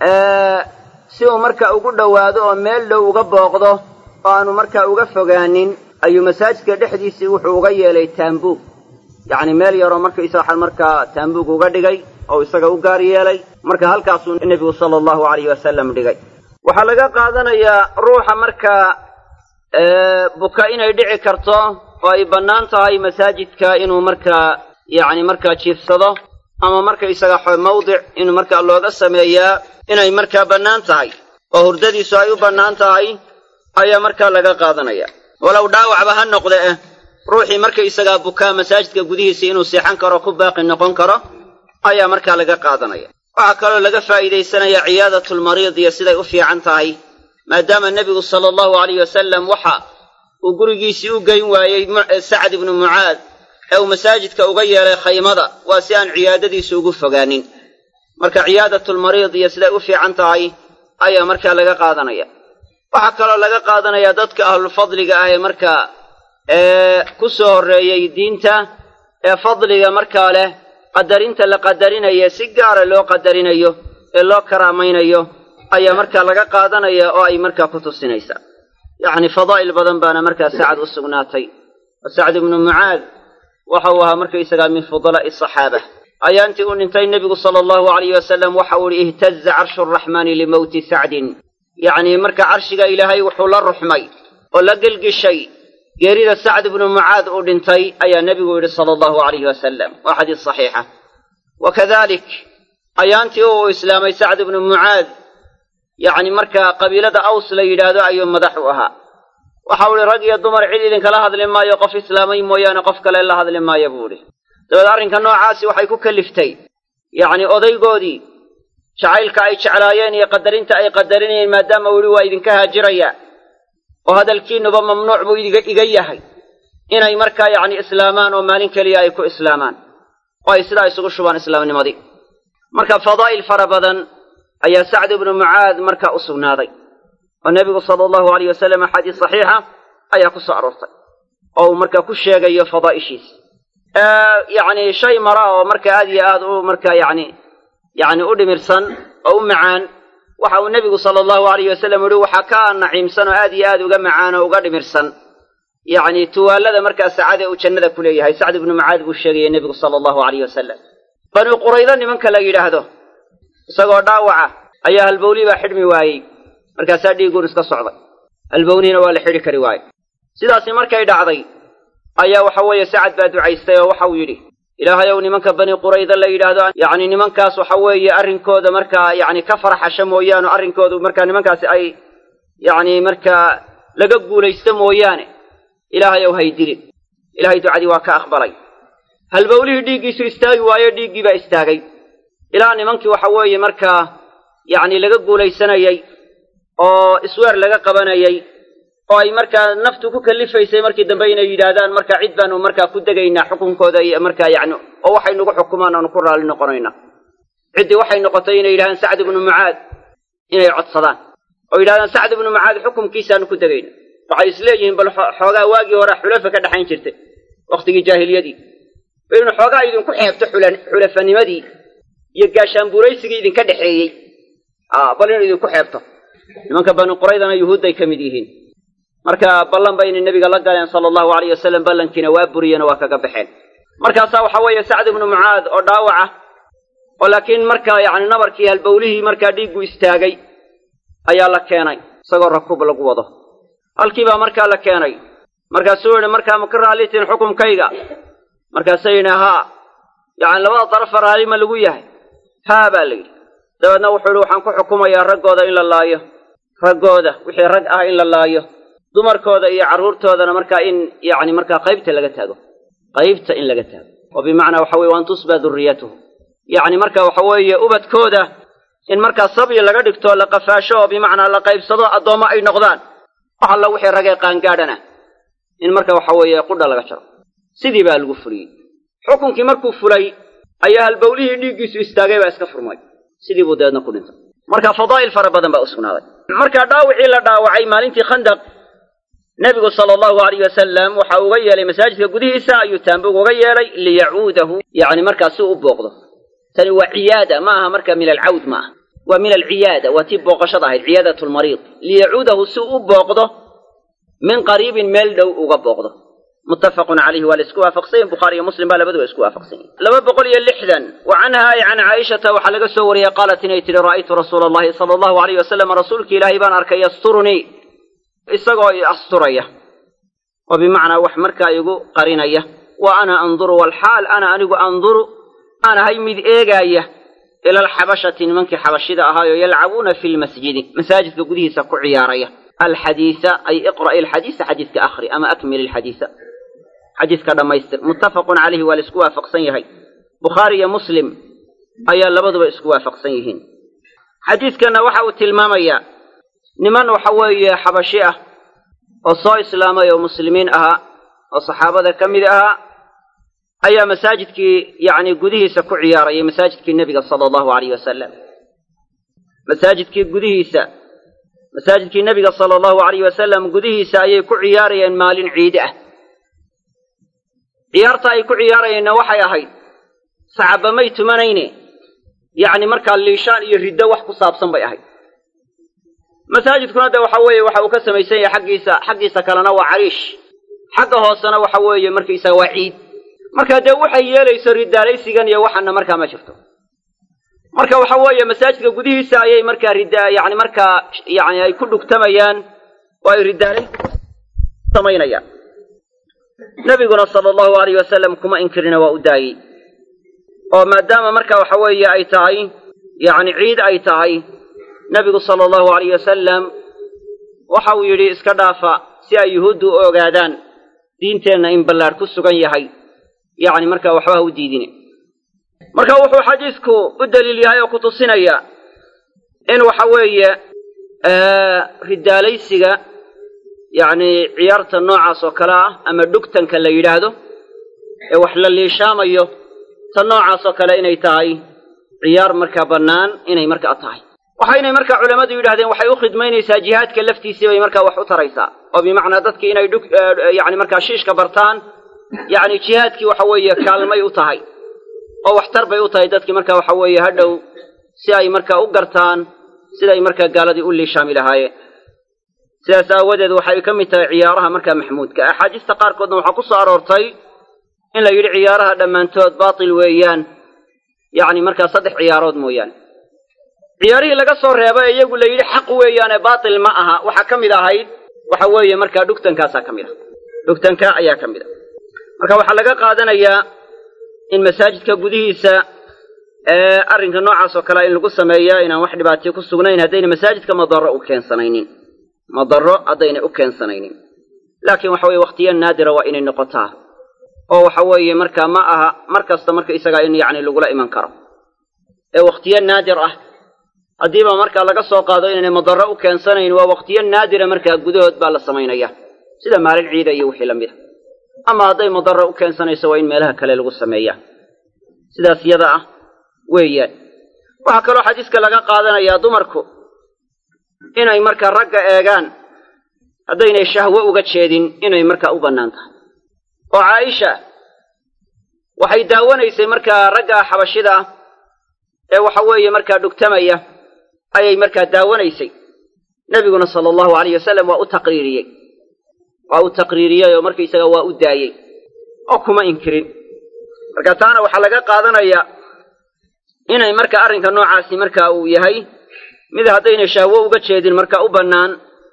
A: si uu marka ugu dhowaado oo meel dhow uga booqdo oo aanu markaa uga fogaanin ayuu masaajidka dhexdiisii wuxuu uga yeelay taambuug yacni meel yaroo markaysa waxaa markaa taambuug uga dhigay oo isaga u gaar yeelay marka halkaasuu nebigu sala allahu alayhi wasalam dhigay waxaa laga qaadanayaa ruuxa markaa buka inay dhici karto oo ay bannaan tahay masaajidka inuu markaa yacni markaa jiifsado ama markaysaga mawdic inuu markaa looga sameeyaa inay markaa bannaan tahay oo hurdadiisu ay u bannaan tahay ayaa markaa laga qaadanaya walow dhaawacba ha noqde eh ruuxii markaysagaa bukaa masaajidka gudihiisa inuu seexan karo ku baaqi noqon karo ayaa markaa laga qaadanaya waxaa kaloo laga faa'iidaysanaya ciyaadatulmariid iyo siday u fiican tahay maadaama nebigu sala allahu alayh wasalam waxa uu gurigiisii u geyn waayey sacad ibnu mucaad ee uu masaajidka uga yeelay khaymada waa si aan ciyaadadiisu ugu fogaanin marka ciyaadatulmariid iyo siday u fiican tahay ayaa markaa laga qaadanaya waxaa kaloo laga qaadanayaa dadka ahlulfadliga ah ee markaa ee ku soo horreeyey diinta ee fadliga markaa leh qadarinta la qadarinayo si gaara loo qadarinayo ee loo karaamaynayo ayaa markaa laga qaadanaya oo ay markaa ku tusinaysaa yacni fadaa'il badan baana markaa sacad u sugnaatay oo sacd ibnu mucaad waxa uu ahaa markaysagaa min fudalaa'i asaxaaba ayaantii uu dhintay nebigu sala allahu alayh wasalam waxa uu ihi ihtaza carshu araxmaani limowti sacdin yacnii marka carshiga ilaahay wuxuu la ruxmay oo la gelgishay geerida sacd ibnu mucaad uu dhintay ayaa nebigu yidhi sala allahu alayhi wasalam waa xadiis saxiixa wa kadalik ayaantii uu islaamay sacd ibnu mucaad yacni markaa qabiilada aws la yidhaahdo ayuu madax u ahaa waxa uu ihi rag iyo dumar cid idinkala hadli maayo qof islaamay mooyaane qof kale la hadli maayo buu idhi dabeed arrinka noocaasi waxay ku kaliftay yacni odaygoodii jacaylka ay jeclaayeen iyo qadarinta ay qadarinayeen maadaama uu yihi waa idinka haajiraya oo hadalkiinuba mamnuuc buu iga yahay inay markaa yacni islaamaan oo maalin keliya ay ku islaamaan oo ay sidaa isugu shubaan islaamnimadii marka fadaa'il fara badan ayaa sacd ibnu mucaad markaa u sugnaaday oo nebigu sala allahu alayh wasalam axaadiis saxiixa ayaa ku soo aroortay oo uu markaa ku sheegayo fadaa'ishiisa yacni shay mara oo marka aad iyo aad u markaa yacni yacni u dhimirsan oo u macaan waxa uu nebigu sala allahu alayh wasalam yihi waxaa ka naciimsan oo aad iyo aad uga macaan oo uga dhimirsan yacni tuwaallada markaa sacade uu jannada ku leeyahay sacd ibnu mucaad buu sheegaya nebigu sala allahu alayh wasalam bani quraydo nimanka la yidhaahdo isagoo dhaawaca ayaa halbowlii baa xidhmi waayey markaasaa dhiiguun iska socday halbowniina waa la xidhi kari waaye sidaasi markay dhacday ayaa waxa weeye sacad baa ducaystay oo waxauu yidhi ilaahayow nimanka bani qurayda la yidhaahdo yacni nimankaas waxa weeye arrinkooda markaa yacni ka farxasha mooyaane arrinkoodu markaa nimankaasi ay yacni markaa laga guulaysto mooyaane ilaahayow hay dilin ilahay ducadii waa ka aqbalay halbowlihii dhiiggiisu istaagi waayo dhiiggii baa istaagay ilaa nimankii waxa weeye markaa yacni laga guulaysanayey oo isweer laga qabanayay oo ay markaa naftu ku kalifaysay markii dambe inay yidhaahdaan marka cid baanu markaa ku degaynaa xukunkooda iyo markaa yacni oo waxay nagu xukumaan aanu ku raalli noqonaynaa ciddii waxay noqotay inay yidhahdaan sacd ibnu mucaad inay codsadaan oo yidhahdaan sacd ibnu mucaad xukumkiisaanu ku degayna waxay isleeyihiin bal xoogaa waagii hore xulafa ka dhexayn jirtay wakhtigii jaahiliyadii inu xoogaa idinku xeebto xulafanimadii iyo gaashaanbuuraysigii idinka dhexeeyey bal inu idinku xeebto nimanka bani quraydana yuhuudday ka mid yihiin marka ballan bayna nebiga la galeen sala allahu alayh wasalam ballankiina waa buriyeenoo waa kaga baxeen markaasaa waxaa weeye sacd ibnu mucaad oo dhaawaca oo laakiin markaa yacni nabarkii halbowlihii markaa dhiiggu istaagay ayaa la keenay isagoo rakuub lagu wado halkii baa markaa la keenay markaasuu yidhi markaa ma ka raallitiin xukumkayga markaasay yidhi haa yacni labada darafa raalli ma lagu yahay haa baa la yidhi dabeedna wuxuu yidhi waxaan ku xukumayaa raggooda in la laayo raggooda wixii rag ah in la laayo dumarkooda iyo carruurtoodana markaa in yacni markaa qaybta laga taago qaybta in laga taago oo bimacnaa waxa weye waan tusba durriyatuhu yacni marka waxa weeye ubadkooda in markaa sabyi laga dhigto la qafaasho oo bimacnaa la qaybsado addoommo ay noqdaan wax alla wixii ragee qaangaadhana in marka waxa weeye qudha laga jaro sidii baa lagu fuliyey xukunkii markuu fulay ayaa halbowlihii dhiiggiisu istaagay baa iska furmay sidii buu dabeedna ku dhintay marka fadaa'il fara badan baa u sugnaaday markaa dhaawicii la dhaawacay maalintii khandaq nebigu sala allahu alayh wasalam waxa uga yeelay masaajidka gudihiisa ayuu taambug uga yeelay liyacuudahu yacni markaa si u booqdo tani waa ciyaada ma aha marka min alcawd ma aha waa min alciyaada waa tii booqashada ahayd ciyaadat lmariid liyacuudahu si u booqdo min qariibin meel dhow uga booqdo muttafaqun calayhi waa la isku waafaqsanyahin bukhaari iyo muslim baa labaduba isku waafaqsan yahin laba boqol iyo lixdan wa canha ay can caaishata waxaa laga soo wariyey qaalat inay tidhi ra'aytu rasuula allahi sala allahu alayh wasalam rasuulki ilaahay baan arkay yasturunii isagoo i asturaya oo bimacnaa wax markaa igu qarinaya wa ana anduru walxaal ana anigu anduru aan ahay mid eegaaya ila alxabashati nimankii xabashida ahaayoo yalcabuuna fi lmasjidi masaajidka gudihiisa ku ciyaaraya alxadiisa ay iqra'i alxadiisa xadiiska akhri ama akmil alxadiisa xadiiska dhammaystir muttafaqun calayhi waa la isku waafaqsan yahay bukhaari iyo muslim ayaa labaduba isku waafaqsan yihiin xadiidkanna waxa uu tilmaamayaa niman waxa weeye xabashi ah oo soo islaamay oo muslimiin ahaa oo saxaabada ka mid ahaa ayaa masaajidkii yacni gudihiisa ku ciyaarayay masaajidkii nebiga sala allahu alayh wasalam masaajidkii gudihiisa masaajidkii nebiga sala allahu alayh wasalam gudihiisa ayay ku ciyaarayeen maalin ciid ah ciyaarta ay ku ciyaarayeenna waxay ahayd sacaba may tumanayne yacni markaa liishaan iyo riddo wax ku saabsan bay ahayd masaajidkuna de waxa weeye waxa uu ka samaysan yahay xaggiisa xaggiisa kalena waa cariish xagga hoosena waxa weeye markaysaga waa ciid marka dee waxay yeelayso ridaalaysigan iyo waxana markaa ma jirto marka waxa weeye masaajidka gudihiisa ayay markaa rid yani markaa yani ay ku dhugtamayaan oo ay ridaalay samaynayaan nebiguna sala allahu alayh wasalam kuma inkirina waa u daayey oo maadaama marka waxa weeye ay tahay yacni ciid ay tahay nebigu sala allahu alayh wasalam waxa uu yidhi iska dhaafa si ay yuhuuddu u ogaadaan diinteenna in ballaadh ku sugan yahay yacni markaa waxba ha u diidine marka wuxuu xadiisku u daliil yahay oo ku tusinaya in waxa weeye ridaalaysiga yacni ciyaarta noocaas oo kale ah ama dhugtanka la yidhaahdo ee wax la liishaamayo ta noocaas oo kale inay tahay ciyaar markaa bannaan inay markaa tahay waxaynay markaa culammadu yidhahdeen waxay u khidmaynaysaa jihaadka laftiisii bay markaa wax u taraysaa oo bimacnaa dadkii inay dhug yani markaa shiishka bartaan yacni jihaadkii waxa weeye kaalmay u tahay oo waxtar bay u tahay dadkii marka waxa weeye hadhow si ay markaa u gartaan siday markaa gaaladii u liishaami lahaayeen sidaas aawadeed waxay ka mid tahay ciyaaraha markaa maxmuudka axaadiista qaarkoodna waxaa ku soo aroortay in la yidhi ciyaaraha dhammaantood baatil weeyaan yacni markaa saddex ciyaarood mooyaane ciyaarihii laga soo reebay ee iyagu la yidhi xaq weeyaane baatil ma aha waxaa ka mid ahayd waxa weeye markaa dhugtankaasaa ka mid ah dhugtanka ayaa ka mid ah marka waxaa laga qaadanayaa in masaajidka gudihiisa ee arrinka noocaas oo kalea in lagu sameeyaa inaan wax dhibaatiyo ku sugnayn haddayna masaajidka madarro u keensanaynin madarro haddaynay u keensanaynin laakiin waxa weye wakhtiya naadira waa inay noqotaa oo waxa weeye markaa ma aha mar kasta marka isagaa in yacni lagula iman karo ee wakhtiyo naadir ah haddiiba markaa laga soo qaado inaynay madarro u keensanayn waa wakhtiyo naadira markaa gudahood baa la samaynaya sida maalin ciida iyo wixii la mid a ama hadday madarro u keensanayso waa in meelaha kale lagu sameeyaa sidaas yada ah weeyaan waxaa kaloo xadiiska laga qaadanayaa dumarku inay markaa ragga eegaan haddaynay shahwo uga jeedin inay markaa u bannaan tahay oo caaisha waxay daawanaysay markaa ragga xabashida ah ee waxa weeye markaa dhugtamaya ayay markaa daawanaysay nebiguna sala allahu alayh wasalam waa u taqriiriyey waa u taqriiriyey oo markaysaga waa u daayey oo kuma inkirin marka taana waxaa laga qaadanayaa inay marka arrinka noocaasi marka uu yahay mid haddaynay shahwo uga jeedin marka u bannaan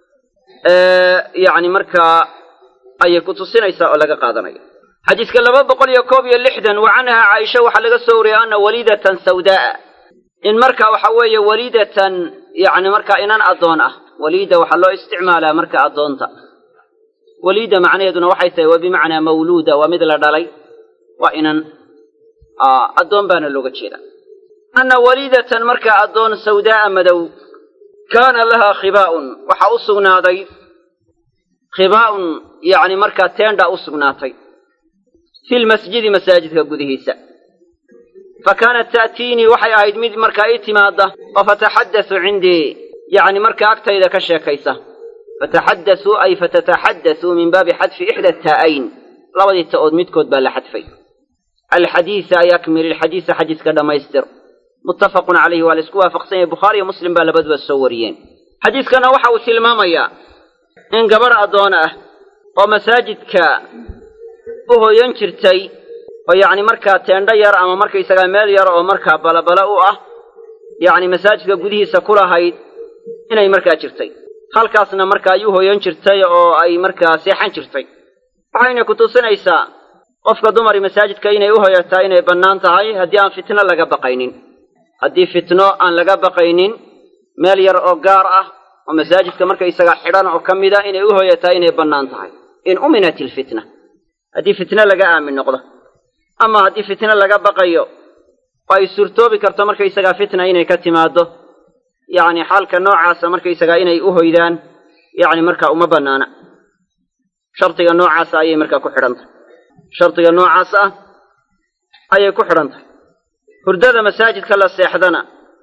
A: yacni markaa ayay ku tusinaysaa oo laga qaadanaya xadiiska laba boqol iyo koob iyo lixdan wa canhaa caaisha waxaa laga soo wariyey ana waliidatan sawdaa'a in marka waxa weeye waliidatan yacni markaa inan addoon ah waliida waxaa loo isticmaalaa marka addoonta waliida macnaheeduna waxay tahay waa bimacnaa mawluuda waa mid la dhalay waa inan addoon baana looga jeedaa anna waliidatan markaa addoon sawdaa'a madow kaana lahaa khibaa'un waxaa u sugnaaday khibaa'un yacni markaa teendha u sugnaatay fi lmasjidi masaajidka gudihiisa fa kaanat ta'tiinii waxay ahayd mid markaa ii timaadda oo fataxaddasu cindii yacni markaa agtayda ka sheekaysa fataxaddasuu ay fatataxaddasuu min baabi xadfi ixda taa'ayn labadii ta'ood midkood baa la xadfay alxadiisa ay akmil ilxadiisa xadiiska dhammaystir muttafaqun calayhi waa la isku waafaqsan yahay bukhaari iyo muslim baa labaduba soo wariyeen xadiiskana waxa uu tilmaamayaa in gabadh addoon ah oo masaajidka u hoyan jirtay oo yacni markaa teendho yar ama markaysagaa meel yar oo markaa balabala u ah yacni masaajidka gudihiisa ku lahayd inay markaa jirtay halkaasna markaa ay u hoyan jirtay oo ay markaa seexan jirtay waxayna ku tusinaysaa qofka dumari masaajidka inay u hoyataa inay bannaan tahay haddii aan fitno laga baqaynin haddii fitno aan laga baqaynin meel yar oo gaar ah oo masaajidka markaysaga xidhan oo ka mida inay u hoyataa inay bannaan tahay in uminat ilfitna haddii fitno laga aamin noqdo ama haddii fitno laga baqayo oo ay suurtoobi karto markaysagaa fitna inay ka timaaddo yacni xaalka noocaasa markaysagaa inay u hoydaan yacni markaa uma bannaana shardiga noocaasa ayay markaa ku xidhan tahay shardiga noocaas ah ayay ku xidhan tahay hurdada masaajidka la seexdana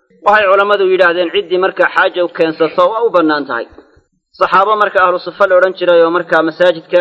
A: waxay culammadu yidhaahdeen ciddii markaa xaaja u keensato waa u bannaan tahay saxaabo marka ahlu sufa la odhan jiray oo markaa masaajidka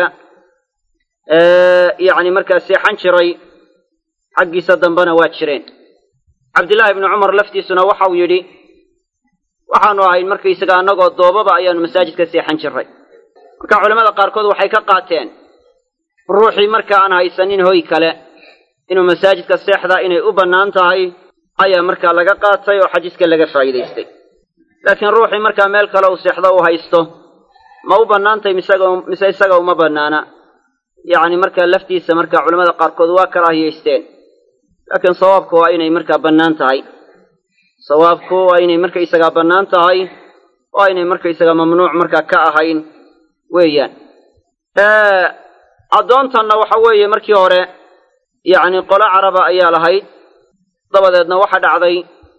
A: yacni markaa seexan jiray xaggiisa dambena waa jireen cabdillaahi ibnu cumar laftiisuna waxau yidhi waxaanu ahayn markaysaga annagoo doobaba ayaanu masaajidka seexan jirray marka culamada qaarkood waxay ka qaateen ruuxii marka aan haysanin hoy kale inuu masaajidka seexdaa inay u bannaan tahay ayaa markaa laga qaatay oo xadiiska laga faa'iidaystay laakiin ruuxii markaa meel kale uu seexdo uu haysto ma u bannaantahy mise isaga uma bannaana yacni markaa laftiisa markaa culamada qaarkood waa karaahiyaysteen laakiin sawaabku waa inay markaa bannaan tahay sawaabku waa inay markaysagaa bannaan tahay oo aynay markaysagaa mamnuuc markaa ka ahayn weeyaan addoontanna waxa weeye markii hore yacni qolo caraba ayaa lahayd dabadeedna waxa dhacday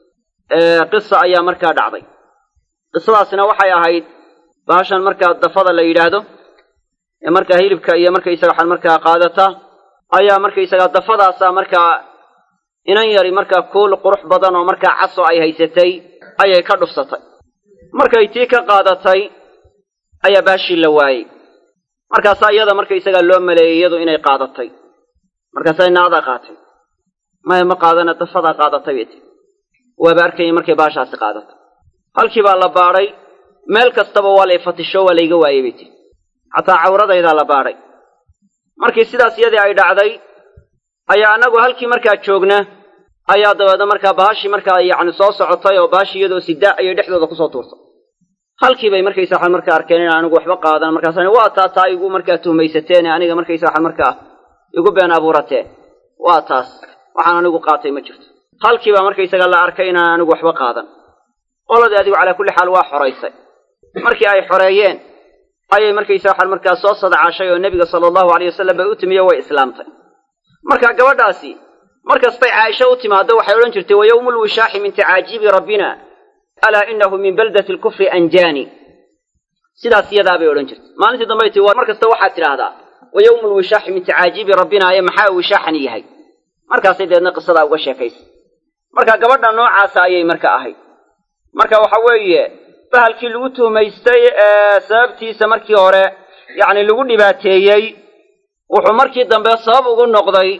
A: qisa ayaa markaa dhacday qisadaasina waxay ahayd bahashan markaa dafada la yidhaahdo ee markaa hilibka iyo markaysaga waxaad markaa qaadata ayaa markaysagaa dafadaasaa markaa inan yari markaa kuul qurux badan oo markaa caso ay haysatay ayay ka dhufsatay markay tii ka qaadatay ayaa baashii la waayey markaasaa iyada markaysagaa loo maleeyey iyadu inay qaadatay markaasaa naadaa qaatay maya ma qaadana dafadaa qaadatay bay tii waaba arkayay markay baashaasi qaadatay halkii baa la baadhay meel kastaba waa lay fatisho waa layga waayey bay tii xataa cawradaydaa la baadhay markii sidaas iyadii ay dhacday ayaa annagu halkii markaa joogna ayaa dabeedna markaa baashii markaa yacni soo socotay oo baashii iyadoo sidaa ayay dhexdooda kusoo tuurtay halkii bay markaysa waxaan markaa arkeen in anigu waxba qaadan markaasa waa taa taa igu markaa tuhmaysateene aniga markaysa waxaan markaa igu been abuurateen waa taas waxaan anigu qaatay ma jirto halkii baa markaysaga la arkay inaan anigu waxba qaadan qoladii adigu calaa kulli xaal waa xoraysay markii ay xoreeyeen ayay markaysa waxaan markaa soo sadcaashay oo nebiga sala allahu alayh wasalam bay u timiyo way islaamtay marka gabadhaasi mar kastay caaisha u timaaddo waxay odhan jirtay wa yowmu lwishaaxi min tacaajiibi rabbina alaa inahu min baldati lkufri anjaani sidaas iyadaa bay odhan jirtay maalintii dambay tii mar kasta waxaad tidhaahdaa wa yowmu lwishaaxi min tacaajiibi rabbina ee maxaa wishaaxani yahay markaasay deedna qisadaa uga sheekaysay marka gabadha noocaasa ayay marka ahayd marka waxa weeye bahalkii lagu tuhmaystay ee sababtiisa markii hore yacni lagu dhibaateeyey wuxuu markii dambe sabab ugu noqday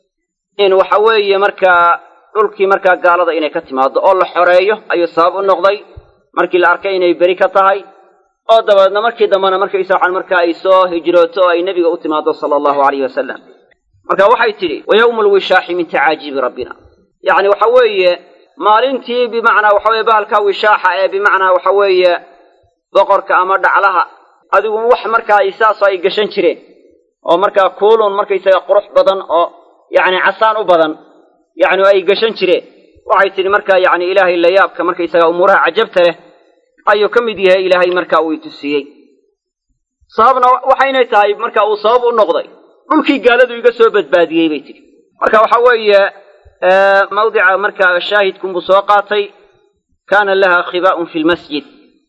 A: in waxa weeye markaa dhulkii markaa gaalada inay ka timaado oo la xoreeyo ayuu sabab u noqday markii la arkay inay beri ka tahay oo dabeedna markii dambena markaysa waxaan markaa ay soo hijrooto oo ay nebiga u timaado sala allahu alayhi wasalam marka waxay tidhi wa yowmu lwishaaxi min tacaajiibi rabbina yacni waxa weeye maalintii bimacnaa waxa weye bahalka wishaaxa ee bimacnaa waxa weeye boqorka ama dhaclaha adigu wax markaa saasoo ay gashan jireen oo markaa kuulun markaysaga qurux badan oo yacni casaan u badan yacni ay gashan jireen waxay tidhi markaa yacni ilaahay layaabka markaysaga umuuraha cajabta leh ayuu ka mid yahay ilaahay markaa uu itusiyey sababna waxaynay tahay marka uu sabab u noqday dhulkii gaaladu iga soo badbaadiyey bay tidhi marka waxa weeye mawdica markaa shaahidkunbuu soo qaatay kaana laha khibaa'un fi lmasjid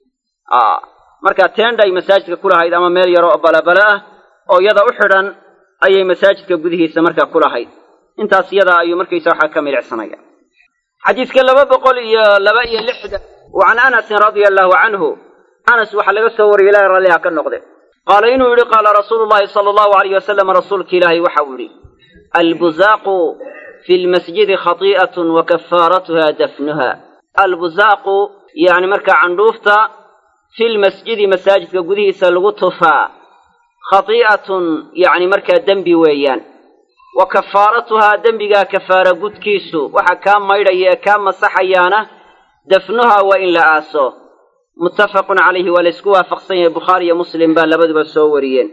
A: markaa teenday masaajidka ku lahayd ama meel yaro oo balabala ah oo iyada u xidhan ayay masaajidka gudihiisa markaa ku lahayd intaas iyadaa ayuu markaysa waxaa ka milicsanaya xadiiska laba boqol iyo laba iyo lixdan wa can anasin radia allahu canhu anas waxaa laga soo wariyay ilahay ralliha ka noqde qaala inuu yidhi qaala rasuulu llahi sala allahu alayh wasalam rasuulka ilaahay waxa uu yidhi albuzaaqu fi lmasjidi khati'atun wa kafaaratuha dafnuha albuzaaqu yani markaa candhuufta fi lmasjidi masaajidka gudihiisa lagu tufaa khati'atun yacni markaa dembi weeyaan wa kafaaratuhaa dembigaa kafaara gudkiisu waxa kaa maydhaya ee kaa masaxayaana dafnuhaa waa in la aaso muttafaqun calayhi waa laysku waafaqsan yahay bukhaari iyo muslim baa labaduba soo wariyeen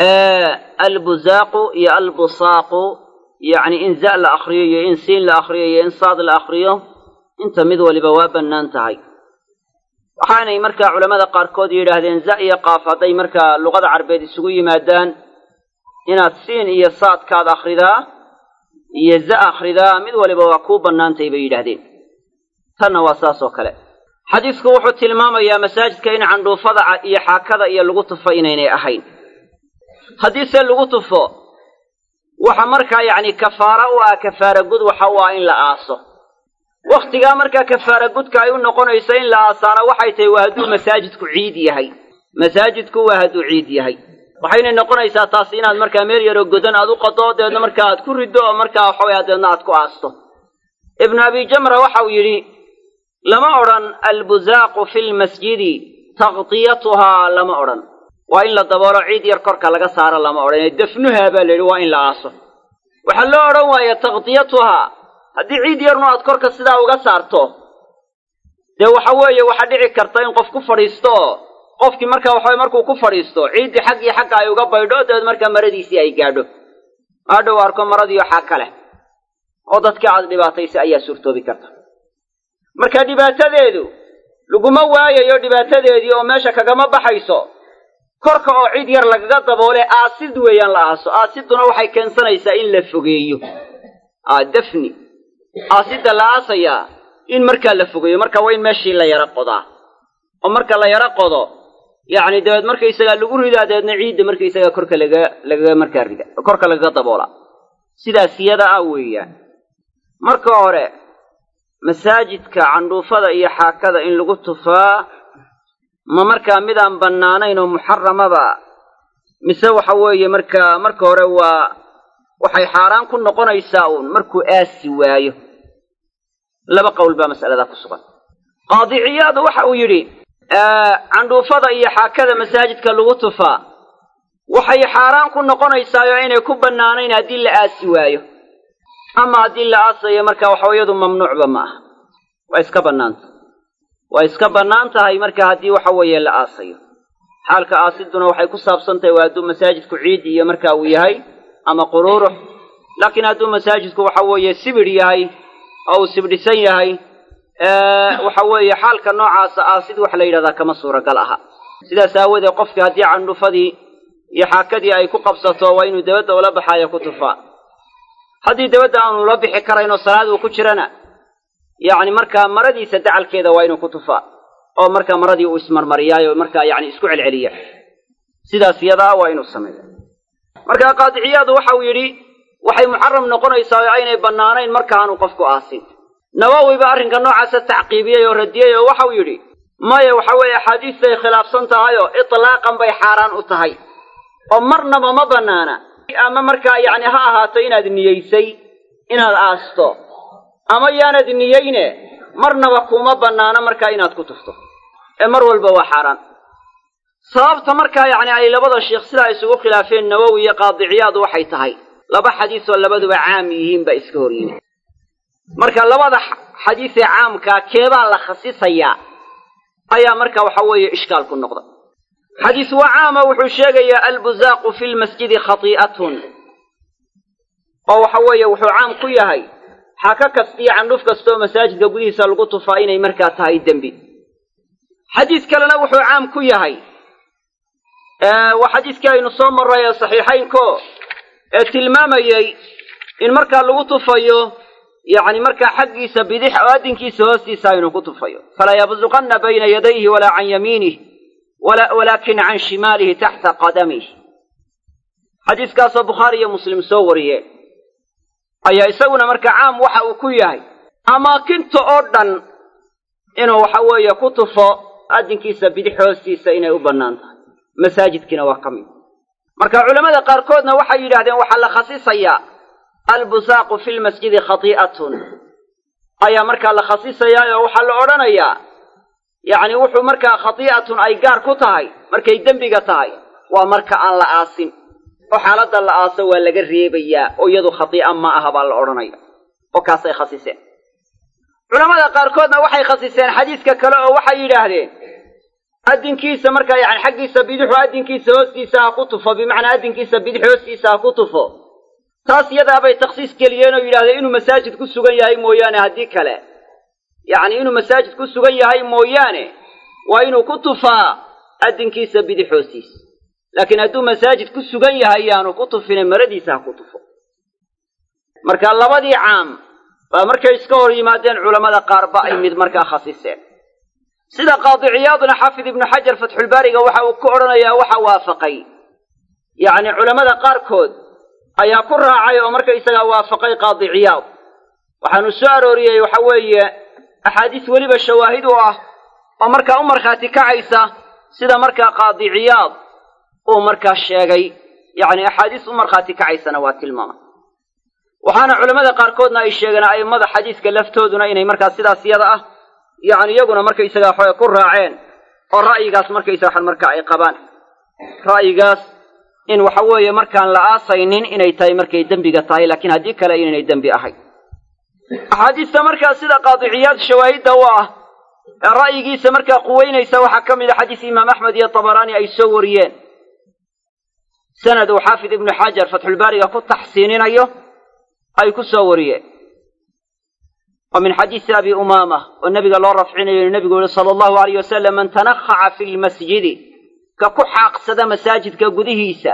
A: albuzaaqu iyo albusaaqu yacni in za la akhriyo iyo in siin la akhriyo iyo in saad la akhriyo inta mid waliba waa bannaan tahay waxaanay markaa culammada qaarkood yidhaahdeen za iyo qaaf hadday markaa luqada carbeed isugu yimaadaan inaad siin iyo saadkaad akhridaa iyo za akhridaa mid waliba waa kuu bannaantay bay yidhaahdeen tanna waa saas oo kale xadiisku wuxuu tilmaamayaa masaajidka in candhuufada iyo xaakada iyo lagu tufo inaynay ahayn haddiise lagu tufo waxa markaa yacni kafaara u ah kafaara gud waxa u ah in la aaso
B: wakhtigaa markaa kafaara gudka ay u noqonayso in la aasaano waxay tahay waa hadduu masaajidku ciid yahay masaajidku waa hadduu ciid yahay waxayna noqonaysaa taas inaad markaa meel yaroo godan aad u qado deedna markaa aad ku riddo oo markaa waxawaya deedna aad ku aasto ibnu abi jamra waxau yidhi lama odhan albuzaaqu fi lmasjidi taqdiyatuhaa lama odhan waa in la daboolo ciid yar korka laga saaro lama odhan ee dafnuhaa baa la yidhi waa in la aaso waxaa loo odhan waaya taqdiyatuhaa haddii ciid yarnu aad korka sidaa uga saarto dee waxa weeye waxaa dhici karta in qof ku fadhiisto oo qofkii markaa waxaway markuu ku fadhiisto ciiddii xaggii xagga ay uga baydho dabeed markaa maradiisii ay gaadho adhow arko maradiiyo xag ka leh oo dadkii aad dhibaataysay ayaa suurtoobi karta marka dhibaatadeedu laguma waayayo dhibaatadeedii oo meesha kagama baxayso korka oo cid yar lagaga daboole aasid weeyaan la aaso aasiduna waxay keensanaysaa in la fogeeyo dafni aasidda la aasayaa in markaa la fogeeyo marka waa in meeshii la yaro qodaa oo marka la yaro qodo yacni dabeed markaysagaa lagu ridaa dabeedna ciidda markaysagaa korka laga lagaga markaa rida korka lagaga daboola sidaas yada ah weeyaan marka hore masaajidka candhuufada iyo xaakada in lagu tufaa ma markaa midaan bannaanayn oo muxaramaba mise waxa weeye markaa marka hore waa waxay xaaraan ku noqonaysaa uun markuu aasi waayo laba qowl baa mas'aladaa ku sugan qaadiciyaadu waxa uu yidhi candhuufada iyo xaakada masaajidka lagu tufaa waxay xaaraan ku noqonaysaayo inay ku bannaanayn haddii la aasi waayo ama haddii la aasayo marka waxawayadu mamnuucba ma aha waa iska bannaanta waa iska bannaan tahay marka haddii waxa weeye la aasayo xaalka aasiduna waxay ku saabsan tahay waa hadduu masaajidku ciid iyo marka uu yahay ama quruurux laakiin hadduu masaajidku waxa weeye sibidh yahay oo uu sibdhisan yahay waxa weeye xaalka noocaasa aasid waxa la yidhahdaa kama suuragal aha sidaas aawadeed qofkii haddii candhufadii iyo xaakadii ay ku qabsato waa inuu dabadda ula baxaayo ku tufaa haddii dabadda aanu la bixi karaynoo salaad uu ku jirana yacni markaa maradiisa dacalkeeda waa inuu ku tufaa oo markaa maradii uu ismarmariyaayo markaa yacni isku celceliya sidaas yadaa waa inuu sameeya markaa qaadiciyaadu waxau yidhi waxay muxaram noqonaysaa oo aynay bannaanayn markaaanu qofku aasin nawowi ba arrinka noocaasa tacqiibiyey oo radiyey oo waxau yidhi maya waxa weeye axaadiistay khilaafsan tahayoo itlaaqan bay xaaraan u tahay oo marnaba ma bannaana ama markaa yacni ha ahaato inaad niyeysay inaad aasto ama yaanad niyeyne marnaba kuma bannaano markaa inaad ku tufto ee mar walba waa xaaraan sababta markaa yacni ay labada sheikh sidaa isugu khilaafeen nawowi iyo qaadiciyaadu waxay tahay laba xadiis oo labaduba caam yihiin baa iska hor yimi marka labada xadiisee caamkaa keebaa la khasisayaa ayaa marka waxa weeye ishkaal ku noqda xadiis waa caama wuxuu sheegayaa albuzaaqu fi lmasjidi khatii'atun oo waxa weeye wuxuu caam ku yahay xaka kasta iyo candhuf kastaoo masaajidka gudihiisa lagu tufaa inay markaa tahay dembi xadiis kalena wuxuu caam ku yahay waa xadiiskii aynu soo marray ee saxiixaynko ee tilmaamayey in markaa lagu tufayo yacni markaa xaggiisa bidix oo addinkiisa hoostiisa aynu ku tufayo falaa yabsuqanna bayna yadayhi walaa can yamiinih walaakin can shimaalihi taxta qadamih xadiiskaasoo bukhaari iyo muslim soo wariyeen ayaa isaguna marka caam waxa uu ku yahay amaakinta oo dhan inuu waxa weeye ku tufo addinkiisa bidix hoostiisa inay u bannaan tahay masaajidkiina waa ka mid marka culammada qaarkoodna waxay yidhahdeen waxaa la khasisayaa albusaaqu fi lmasjidi khatii'atun ayaa markaa la khasisayaa oo waxaa la odhanayaa yacni wuxuu markaa khatii'atun ay gaar ku tahay markay dembiga tahay waa marka aan la aasin oo xaaladda la aaso waa laga reebayaa oo iyadu khatii'a ma aha baa la odhanaya oo kaasay khasiseen culammada qaarkoodna waxay khasiseen xadiiska kale oo waxay yidhaahdeen addinkiisa markaa yani xaggiisa bidixu addinkiisa hoostiisa ha ku tufo bimacnaa addinkiisa bidix hoostiisa ha ku tufo taas iyadaabay takhsiis geliyeen oo yidhahdeen inuu masaajid ku sugan yahay mooyaane haddii kale yacni inuu masaajid ku sugan yahay mooyaane waa inuu ku tufaa addinkiisa bidix hoostiisa laakiin hadduu masaajid ku sugan yahay yaanu ku tufine maradiisa ha ku tufo marka labadii caam baa markay iska hor yimaadeen culammada qaarba ay mid markaa khasiseen sida qaadiciyaaduna xaafid ibnu xajar fatxulbaariga waxa uu ku odhanayaa waxa waafaqay yacni culammada qaarkood ayaa ku raacay oo markaysagaa waafaqay qaadiciyaad waxaanu soo arooriyey waxa weeye axaadiis weliba shawaahid u ah oo markaa u markhaati kacaysa sida markaa qaadiciyaad uu markaa sheegay yacni axaadiis u markhaati kacaysana waa tilmaama waxaana culammada qaarkoodna ay sheegeen a'immada xadiiska laftooduna inay markaa sidaas yada ah yacni iyaguna markaysagaa waxaway ku raaceen oo ra'yigaas markaysaga waxan markaa ay qabaan ra'yigaas in waxa weeye markaan la aasaynin inay tahay markay dembiga tahay laakiin haddii kale inaynay dembi ahayn axaadiista markaa sida qaadiciyaad shawaahidda u ah ee ra'yigiisa markaa quweynaysa waxaa ka mid a xadiis imaam axmed iyo tabaraani ay soo wariyeen sanad uu xaafid ibnu xajar fatxulbaariga ku taxsiininayo ay ku soo wariyeen oo min xadiisi abi umaama oo nebiga loo rafcinayo nebigu yihi sala allahu alayh wasalam man tanakhaca fi lmasjidi ka ku xaaqsada masaajidka gudihiisa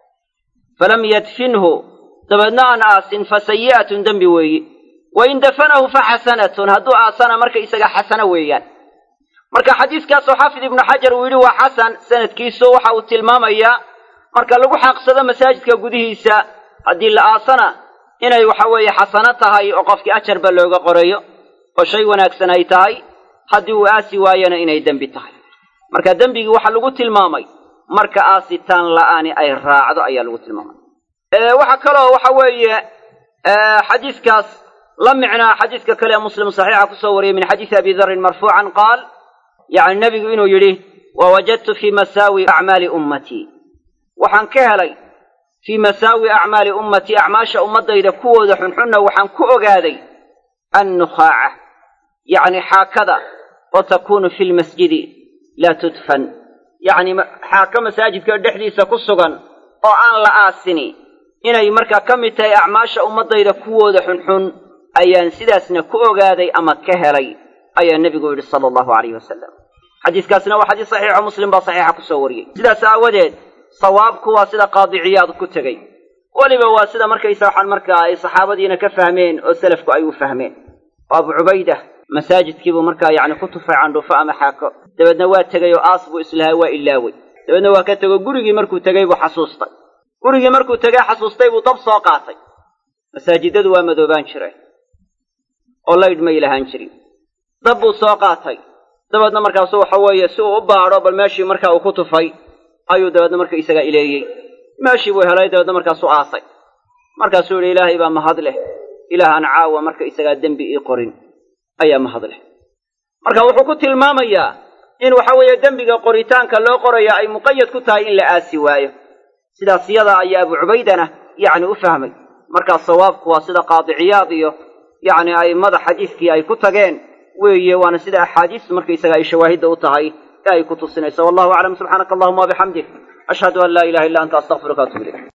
B: falam yadfinhu dabeedna aan aasin fa sayi'atun dembi weeyi wain dafanahu fa xasanatun hadduu aasana marka isaga xasano weeyaan marka xadiiskaasoo xaafid ibnu xajar uu yidhi waa xasan sanadkiisu waxa uu tilmaamayaa marka lagu xaaqsado masaajidka gudihiisa haddii la aasana inay waxa weeye xasano tahay oo qofkii ajarba looga qorayo oo shay wanaagsan ay tahay haddii uu aasi waayana inay dembi tahay marka dembigii waxaa lagu tilmaamay marka aasitaan la'aani ay raacdo ayaa lagu tilmaamay waxaa kaloo waxa weeye xadiiskaas la micnaa xadiiska kale ee muslim saxiixa kusoo wariyey min xadiisi abi darin marfuucan qaal yacni nebigu inuu yidhi wawajadtu fii masaawi acmaali ummatii waxaan ka helay fii masaawi acmaali ummatii acmaasha ummaddayda kuwooda xunxunna waxaan ku ogaaday annukhaaca yacni xaakada oo takuunu fi lmasjidi laa tudfan yacni xaaka masaajidka dhexdiisa ku sugan oo aan la aasini inay markaa ka mid tahay acmaasha ummaddayda kuwooda xunxun ayaan sidaasna ku ogaaday ama ka helay ayaa nebigu yidhi sala allahu alayh wasalam xadiiskaasna waa xadiis saxiixo muslim baa saxiixa kusoo wariyey sidaas aawadeed sawaabku waa sida qaadiciyaad ku tegey weliba waa sida markaysa waxaan markaa ay saxaabadiina ka fahmeen oo selafku ay u fahmeen oo abu cubayda masaajidkiibuu markaa yacni ku tufay candhufo ama xaako dabeedna waa tegey oo aas buu islahay waa ilaawey dabeedna waa ka tego gurigii markuu tegey buu xasuustay gurigii markuu tegey xasuustay buu dab soo qaatay masaajidadu waa madoobaan jireen oo laydh may lahaan jirin dab buu soo qaatay dabeedna markaasu waxa weeye si uu u baadho bal meeshii markaa uu ku tufay ayuu dabeedna marka isagaa ileeyey meeshii buu helay dabeedna markaasuu aasay markaasuu yidhi ilaahay baa mahad leh ilaahaan caawa marka isagaa dembi ii qorin ayaa mahad leh marka wuxuu ku tilmaamayaa in waxa weeye dembiga qoritaanka loo qoraya ay muqayad ku tahay in la aasi waayo sidaas yada ayaa abu cubaydana yacni u fahmay markaa sawaabku waa sida qaadiciyaad iyo yacni a'immada xadiiskii ay ku tageen weeye waana sida axaadiis markaysaga ay shawaahidda u tahay ee ay ku tusinayso wallahu aclam subxaanaka allahuma wabixamdik ashhadu an laa ilaha illa anta astaqfiruka atub ilayk